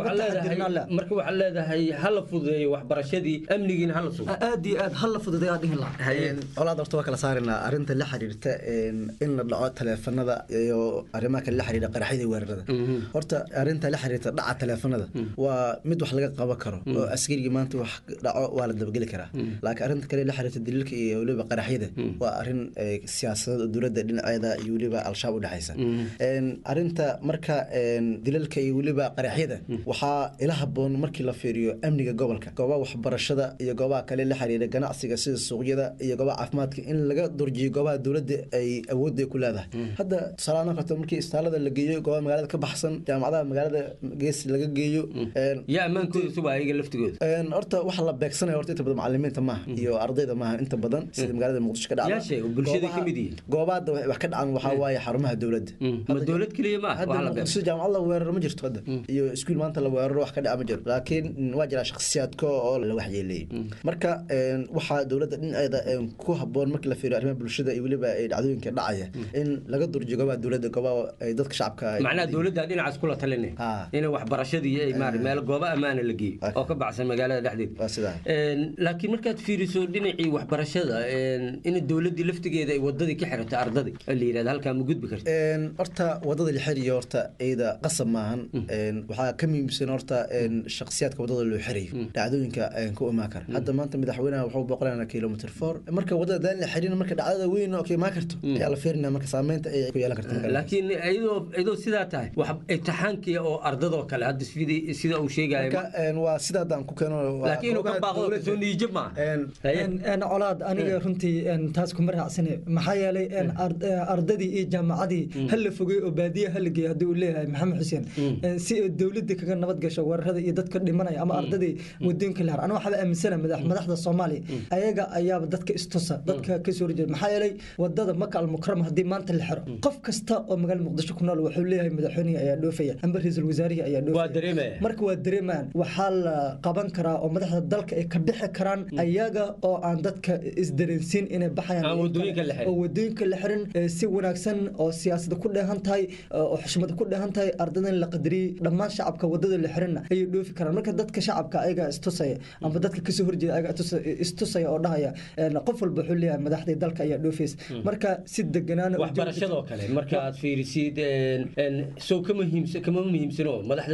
waxaa leedahay hala fududeeyo waxbarashadii amnigiina hala sugo aad iyo aad hala fududeeyaa dhihin lahaa colaad horta waa kala saarinaa arrinta la xiriirta in la dhaco taleefanada iyo arrimaha kale la xiriira qaraxyada weerarada horta arrinta la xiriirta dhaca taleefanada waa mid wax laga qaban karo oo askarigii maanta wax dhaco waa la dabageli karaa laakiin arrinta kale la xiriirta daliilka iyo weliba qaraxyada waa arrin siyaasadeed oo dowladda dhinaceeda iyo weliba al-shabaab u dhexaysa arrinta marka dilalka iyo weliba qaraxyada waxaa ila haboon markii la fiiriyo amniga gobolka goobaha waxbarashada iyo goobaha kale la xiriira ganacsiga sida suuqyada iyo goobaha caafimaadka in laga durjiyo goobaha dowladda ay awoodda ku leedahay hadda tusaalahaan karto markii istaalada la geeyo goobaha magaalada ka baxsan jaamacadaha magaalada gees laga geeyo yaa ammaankooda suba ayaga laftigooda horta waxa la beegsanaya horta inta badan macalimiinta maaha iyo ardayda maaha inta badan sida magaalada muqdisho ka dhacda bulshada ka mid yihiin goobaha wax ka dhacan waxaa waaye xarumaha dowladda ma dowlad keliya ma hadda muqdisho jaamacad la weeraro ma jirto hadda iyo iskuul maanta la weeraro wax ka dhaca ma jiro laakiin waa jiraa shakhsiyaadka oo la waxyeeleeyey marka waxaa dowladda dhinaceeda ku haboon markii la fiiriyo arrimaha bulshada iyo weliba dhacdooyinka dhacaya in laga durjiyo goobaha dowladda goobaha dadka shacabka macnaha dowladda dhinacaas kula talinay in waxbarashadii ay maari meel goobo ammaana la geeyo oo ka baxsan magaalada dhexdeeda laakiin markaad fiiriso dhinacii waxbarashada in dowladdii laftigeeda ay wadadii ka xirata ardadii la yidhahda halkaa ma gudbi karta horta wadada la xiriyo horta iyada qasab maahan waxaa ka muhiimsan horta shakhsiyaadka wadada loo xirayo dhacdooyinka ku imaan kara hadda maanta madaxweynaha wuxuu boqolanaa kilomitr four marka wadada daan la xirin marka dhacdada weyn oo ka imaan karto ayaa la fiirinaa marka saameynta ay ku yeelan karta laakiin iyadoo iyadoo sidaa tahay wax imtixaankii oo ardadoo kale hadda sida uu sheegayo waa sida haddaan ku keeno laakiin inuu ka baaqdo kasoo niijab maaha colaad aniga runtii taas kuma raacsane maxaa yeelay ardadii iyo jaamacadii hala fogey oo baadiya hala geeyo haddii uu leeyahay maxamed xuseen si ay dowladda kaga nabad gasho weerarada iyo dadka dhimanaya ama ardadii wadooyinka lahar aniga waxaaba aaminsana madaxda soomaaliya ayaga ayaaba dadka istusa dadka kasoo horjeeda maxaa yeelay wadada maka almukarama haddii maanta la xiro qof kasta oo magaalada muqdisho ku nool wuxuu leeyahay madaxweynihi ayaa dhoofaya amba ra-iisul wasaarihii ayaa dhoofaya marka waa dareemayaan waxaa la qaban karaa oo madaxda dalka ay ka bixi karaan ayaga oo aan dadka isdareensiin inay baxayaan oo wadooyinka la xirin si wanaagsan oo siyaasada ku dheehan tahay oo xushmada ku dheehan tahay ardadan la qadariyey dhammaan shacabka wadada la xirinna ayay dhoofi karaan marka dadka shacabka ayaga istusaya amba dadka kasoo horjeeda ayaga istusaya oo dhahaya qof walba wuxuu leeyahay madaxdii dalka ayaa dhoofaysa marka si deganaan waxbarashadoo kale marka aad fiirisid sow kama muhiimsano madaxda dowladda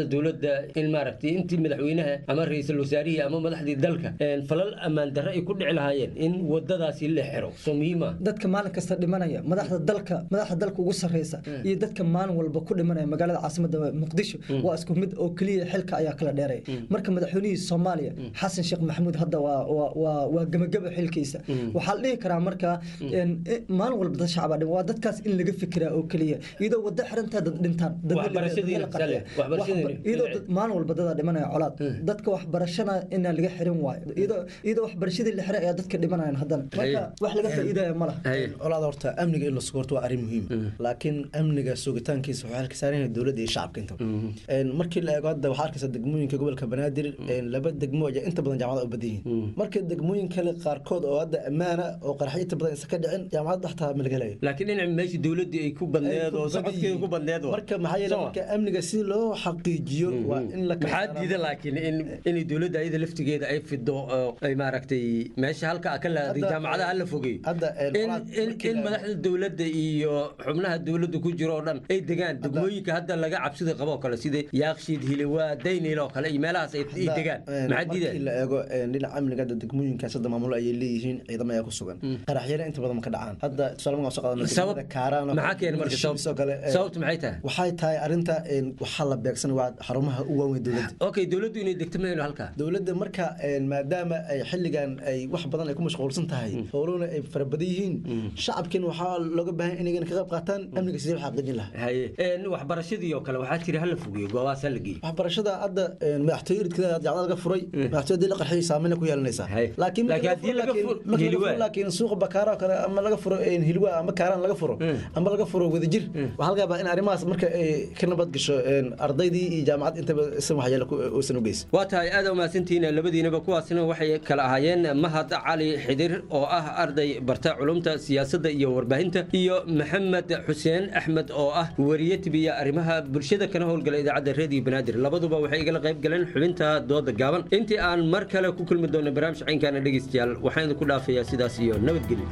dowladda in maaragtay intii madaxweynaha ama ra-iisul wasaarihii ama madaxdii dalka een, falal ammaan darre ay ku dhici lahaayeen in wadadaasi la xiro soo muhiima dadka maalin kasta dhimanaya madaxda dalka madaxda dalka ugu sarreysa iyo dadka maalin walba ku dhimanaya magaalada caasimadda muqdisho waa isku mid oo keliya xilka ayaa kala dheeraya marka madaxweynihii soomaaliya xasan sheekh maxamuud hadda waa waa waa waa gebageba xilkiisa waxaa la dhihi karaa marka een, eh, maalin walba dad shacabaa dhima waa dadkaas in laga fikiraa oo keliya iyadoo wada xirantaa dad dhintaan dad Waxbarashadiina, dad la qarxiya. Sale, waxbarashadiina. Waxba- iyadoo dad- maalin walba dadaa dhimanaya colaad dadka waxbarashana inaa laga xirin waayo iyadoo iyadoo waxbarashadii la xiray ayaa dadka dhimanayaan haddana marka wax laga faa'iidaya ma laha colaad horta amniga in la sugo horta waa arrin muhiim laakiin amniga sugitaankiisa waxaa halka saaran yahay dowladda iyo shacabka inta Een, markii la eego hadda waxaa arkaysa degmooyinka gobolka banaadir een, laba degmo ayaa inta badan jaamacada u badan yihiin marka degmooyin kale qaarkood oo hadda ammaana oo qaraxyo inta badan isa ka dhicin jaamacadda xataa ma laga helayo laakiin dhinaca meeshii dowladdii ay ku badneed oo socodkeeda ku badneed waa. marka maxaa yeele Soo. marka amniga si loo xaqiijiyo waa in la kala maxaa diida laakiin in inay dowladda ayada laftigeeda ay fido oo ay maaragtay meesha halka ka laaday Hadda, jaamacadaha la fogeeyo hadda, een, in colaad in markii in la- madaxda dowladda iyo xubnaha dowladda ku jiro oo dhan ay degaan degmooyinka hadda laga cabsida qabo oo kale sida yaaqshiid hilawaa daynil oo kale iyo meelahaas ay ay degaan maxaa markii diida la eego een, dhinaca amniga hadda degmooyinkaas hadda maamulo ayay leeyihiin ciidamo ayaa ku sugan qaraxyada inta badan ma ka dhacaan hadda tusaale markaan soo qaadano Sabab- degmada kaaraan oo maxaa kale, keena marka Hirshabelle sabab- oo kale, een, sababtu maxay tahay waxay tahay arrinta een, waxaa la beegsan waa xarumaha u waaweyn dowladda okay dowladdu inay degto mayno halkaa dowladda marka een, maadaama ay xilligan ay wax badan ay ku mashquulsan tahay howlahuna ay fara badan yihiin shacabkiina waxaa looga baahan inay ka qayb qaataan amniga sidee loo xaqiijin lahaa haye een, waxbarashadii oo kale waxaa jira hala fogeeyo goobahaas hala geeyo waxbarashada hadda een, madaxtooyo iridkeeda jaamacada laga furay madaxtooyada hadii la qarxiyay saameyn ku yeelanaysaa laakiin marka Laakiin laga haddii furo- laga laakiin- furo marka laga hilwaa. furo laakiin suuqa bakaara oo kale ama laga furo een, hilwaa ama kaaraan laga furo ama laga furo wadajir waxaa laga yaabaa in arrimahaas marka ay ka nabad gasho een, ardaydii iyo jaamacad intaba isan waxyeelo ku- uusan u geysan waa tahay aad umahadsantihiin labadiinaba kuwaasina waxay kala ahaayeen mahad cali xidir oo ah arday barta culumta siyaasadda iyo warbaahinta iyo maxamed xuseen axmed oo ah wariye tibiya arrimaha bulshada kana howlgala idaacadda reediyo banaadir labaduba waxay igala qayb galeen xubinta dooda gaaban intii aan mar kale ku kulmi doono barnaamij caynkaana dhegeystayaal waxaan idinku dhaafayaa sidaas iyo nabadgelyo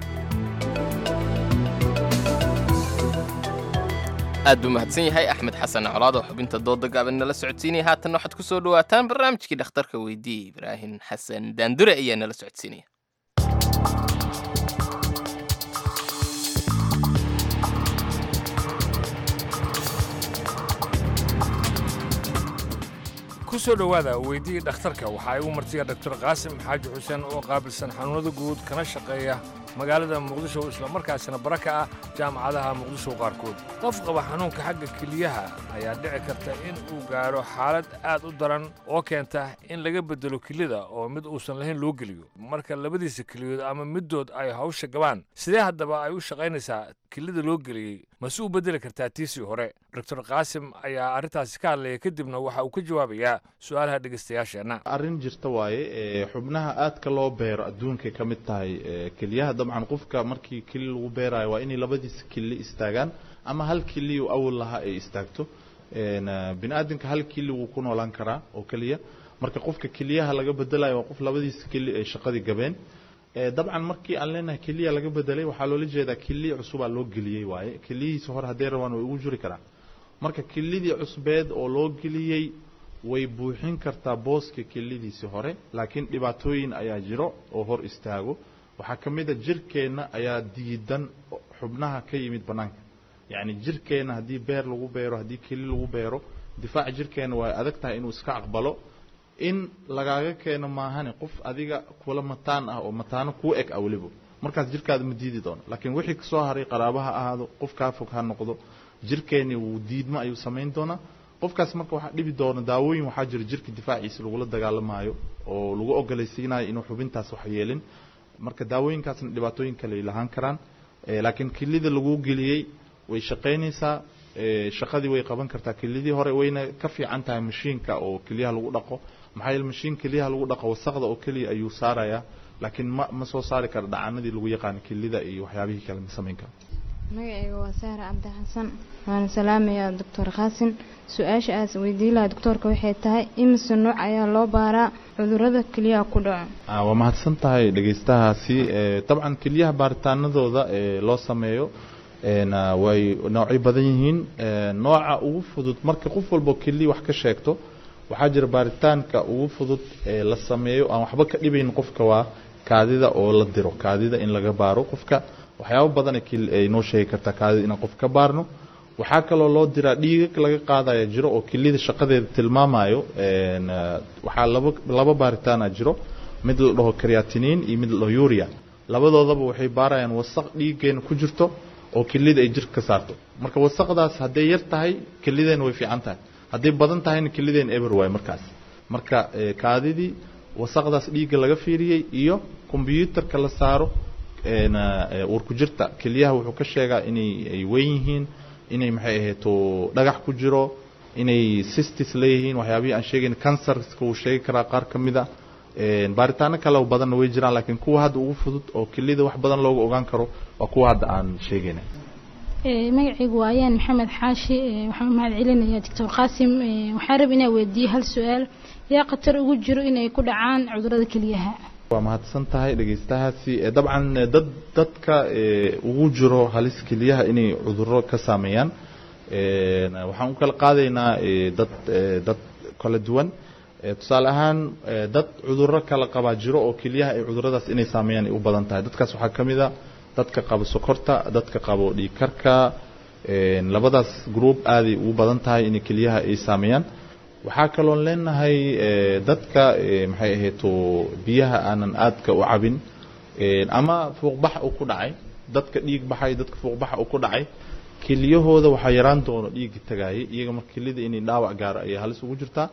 aad buu mahadsan yahay axmed xasan colaad oo xubinta dooda gaaban nala socodsiinaya haatanna waxaad ku soo dhawaataan barnaamijkii dhakhtarka weydiiyey ibraahim xasan daandure ayaa nala socodsiinaya ku soo dhowaada weydii dhakhtarka waxaa igu martiya dr qaasim xaaji xuseen oo qaabilsan xanuunada guud kana shaqeeya magaalada muqdisho islamarkaasina bara ka ah jaamacadaha muqdisho qaarkood qof qaba xanuunka xagga keliyaha ayaa dhici karta in uu gaadho xaalad aad u daran oo keenta in laga beddelo kelida oo mid uusan lahayn loo geliyo marka labadiisa keliyood ama middood ay hawsha gabaan sidee haddaba ay u shaqaynaysaa kelida loo geliyey mase u beddeli kartaa tiisii hore dr qaasim ayaa arrintaasi ka hadlaya kadibna waxa uu ka jawaabayaa su'aalaha dhegaystayaasheenna arrin jirta waaye ee, xubnaha aadka loo beero adduunkay ka mid tahay ee, keliyaha dabcan qofka markii keli lagu beerayo waa inay labadiisa kili istaagaan ama hal kili uu awal lahaa ay istaagto Een, eh, bini aadamka hal kili wuu ku noolaan karaa oo keliya marka qofka keliyaha laga bedelayo waa qof labadiisa kili ay shaqadii gabeen Ee, dabcan markii aan leenahay keliya laga bedelay waxaa loola jeedaa keliya cusubaa loo geliyey waaye keliyihiisa hore haddee rabaan way ugu jiri karaan marka kelidii cusbeed oo loo geliyey way buuxin kartaa booska kelidiisii hore laakiin dhibaatooyin ayaa jiro oo hor istaago waxaa ka mid a jirkeenna ayaa diidan xubnaha ka yimid bannaanka yacni jirkeenna haddii beer lagu beero haddii keli lagu beero difaaca jirkeenna waa adag tahay inuu iska aqbalo in lagaaga keeno maahane qof adiga kula mataan ah oo mataano kuu eg ah weliba markaas jirkaada ma diidi doono laakiin wixii kasoo haray qaraaba ha ahaado qof kaa fog ha noqdo jirkeeni wuu diidmo ayuu samayn doonaa qofkaas marka waxaa dhibi doona daawooyin waxaa jira jirka difaaciisa lagula dagaalamaayo oo lagu ogolaysiinayo inuu xubintaas wax yeelin marka daawooyinkaasna dhibaatooyin kale ay lahaan karaan Eh, laakiin kelida lagu geliyey way shaqaynaysaa eh, shaqadii way qaban kartaa kelidii hore wayna ka fiican tahay mashiinka oo keliyaha lagu dhaqo maxaa yeele mashiin keliyaha lagu dhaqo wasaqda oo keliya ayuu saarayaa laakiin ma ma soo saari karo dhacanadii lagu yaqaano kelida iyo waxyaabihii kale ma samayn karo magacayga waa saare cabdi xasan waana salaamayaa doctor qaasin su-aasha aas weydiin lahaa doctoorka waxay tahay imise nooc ayaa loo baaraa cudurada keliyaha ku dhaco Ah, waa mahadsan tahay dhegaystahaasi Eh, dabcan keliyaha baaritaanadooda ee loo sameeyo een, ah, way noocyo badan yihiin Eh, nooca ugu fudud marka qof walbo keliya wax ka sheegto waxaa jira baaritaanka ugu fudud ee la sameeyo aan waxba ka dhibayn qofka waa kaadida oo la diro kaadida in laga baaro qofka waxyaabo badan ay noo sheegi kartaa kaadida inaan qof ka baarno waxaa kaloo loo diraa dhiigag laga qaadaya jiro oo kilida shaqadeeda tilmaamayo waxaa laba laba baaritaana jiro mid la dhaho creatinine iyo mid la dhaho uria labadoodaba waxay baarayaan wasaq dhiiggeena ku jirto oo kilida ay jirka ka saarto marka wasaqdaas hadday yar tahay kilideena way fiican tahay hadday badan tahayna kilideena eber waay markaas marka kaadidii wasaqdaas dhiigga laga fiiriyey iyo kombyuutarka la saaro warku jirta keliyaha wuxuu ka sheegaa inay ay weyn yihiin inay maxay ahayto dhagax ku jiro inay sistis leeyihiin waxyaabihii aan sheegayn cancerska wuu sheegi karaa qaar ka mid a baaritaano kale oo badanna way jiraan laakiin kuwa hadda ugu fudud oo kelida wax badan looga ogaan karo waa kuwa hadda aan sheegayna magacaygu waa ayaan maxamed xaashi waxaan u mahad celinayaa doctor qaasim waxaan rab inaa weydiiyo hal su-aal yaa khatar ugu jiro inay ku dhacaan cudurada keliyaha waa mahadsan tahay dhegeystahaasi dabcan dad dadka ugu jiro halis keliyaha inay cuduro ka saameeyaan waxaan u kala qaadaynaa dad dad kala duwan tusaale ahaan dad cuduro kala qabaa jiro oo keliyaha ay cuduradaas inay saameeyaan ay u badan tahay dadkaas waxaa ka mid a dadka qabo sokorta dadka qabo dhiigkarka labadaas group aaday ugu badan tahay inay keliyaha ay saameeyaan waxaa kaloon leenahay dadka maxay ahayto biyaha aanan aadka u cabin ama fuuqbax uu ku dhacay dadka dhiig baxay dadka fuuqbaxa uu ku dhacay keliyahooda waxaa yaraan doono dhiigga tagaayay iyaga marka kelida inay dhaawac gaaro ayay halis ugu jirtaa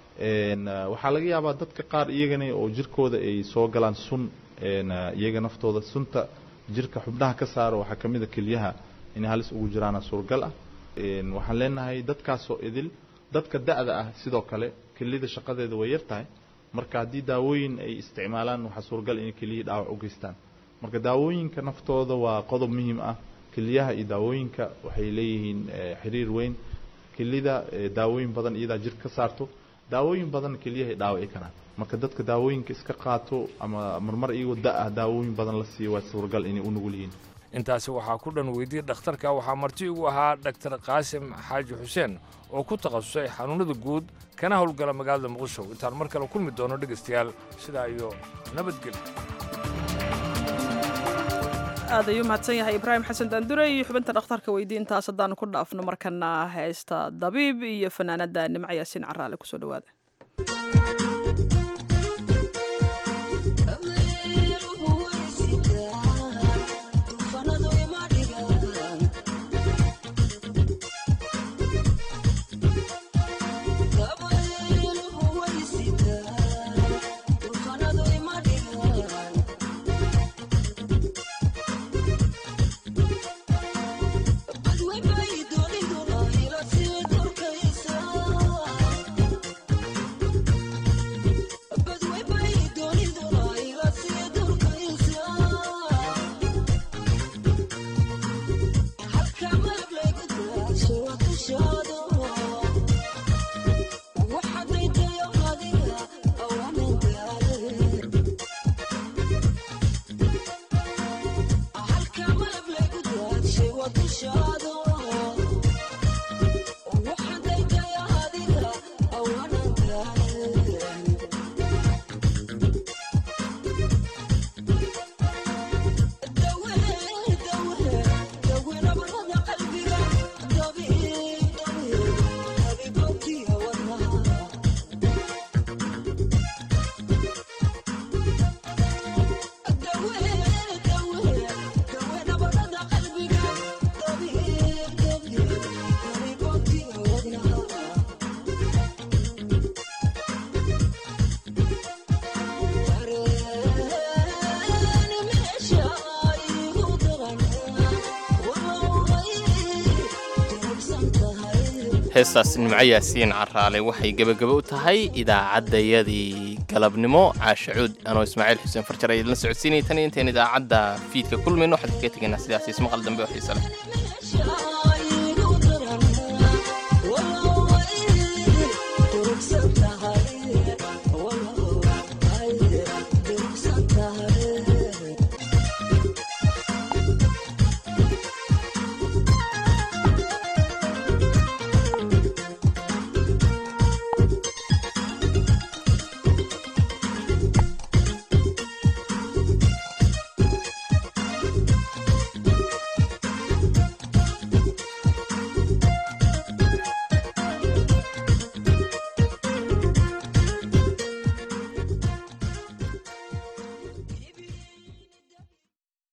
waxaa laga yaabaa dadka qaar iyagana oo jirkooda ay soo galaan sun iyaga naftooda sunta jirka xubnaha ka saaro waxaa ka mid a keliyaha inay halis ugu jiraana suuragal ah waxaan leenahay dadkaasoo idil dadka da-da ah sidoo kale kelida shaqadeeda way yar tahay marka haddii daawooyin ay isticmaalaan waxaa suuragal inay keliyihii dhaawac u geystaan marka daawooyinka naftooda waa qodob muhiim ah keliyaha iyo daawooyinka waxay leeyihiin xiriir weyn kelida daawooyin badan iyadaa jirka ka saarto daawooyin badan keliyahay dhaawaci karaan marka dadka daawooyinka iska qaato ama marmar iyagoo da-ah daawooyin badan la siiyo waa suuragal inay u nugul yihiin intaasi waxaa ku dhan weydiyey dhakhtarka waxaa marti ugu ahaa dhaktar qaasim xaaji xuseen oo ku takhasusay xanuunada guud kana howlgala magaalada muqdisho intaan mar kale kulmi doono dhegaystayaal sidaa iyo nabadgelyo aad ayuu mahadsan yahay ibraahim xasan daandure iyo xubinta dhakhtarka weydiintaas haddaanu ku dhaafno markana heesta dabiib iyo fanaanada nimco yaasiin caraale kusoo dhawaada heestaas nimco yaasiin caraale waxay gebagaba u tahay idaacaddayadii galabnimo caashacuud anoo ismaaciil xuseen farjar ayad la socodsiinaya tan iyo intayn idaacadda fiidka kulmayno waxaan kaga tegaynaa sidaas ismaqal dambe oo xiise leh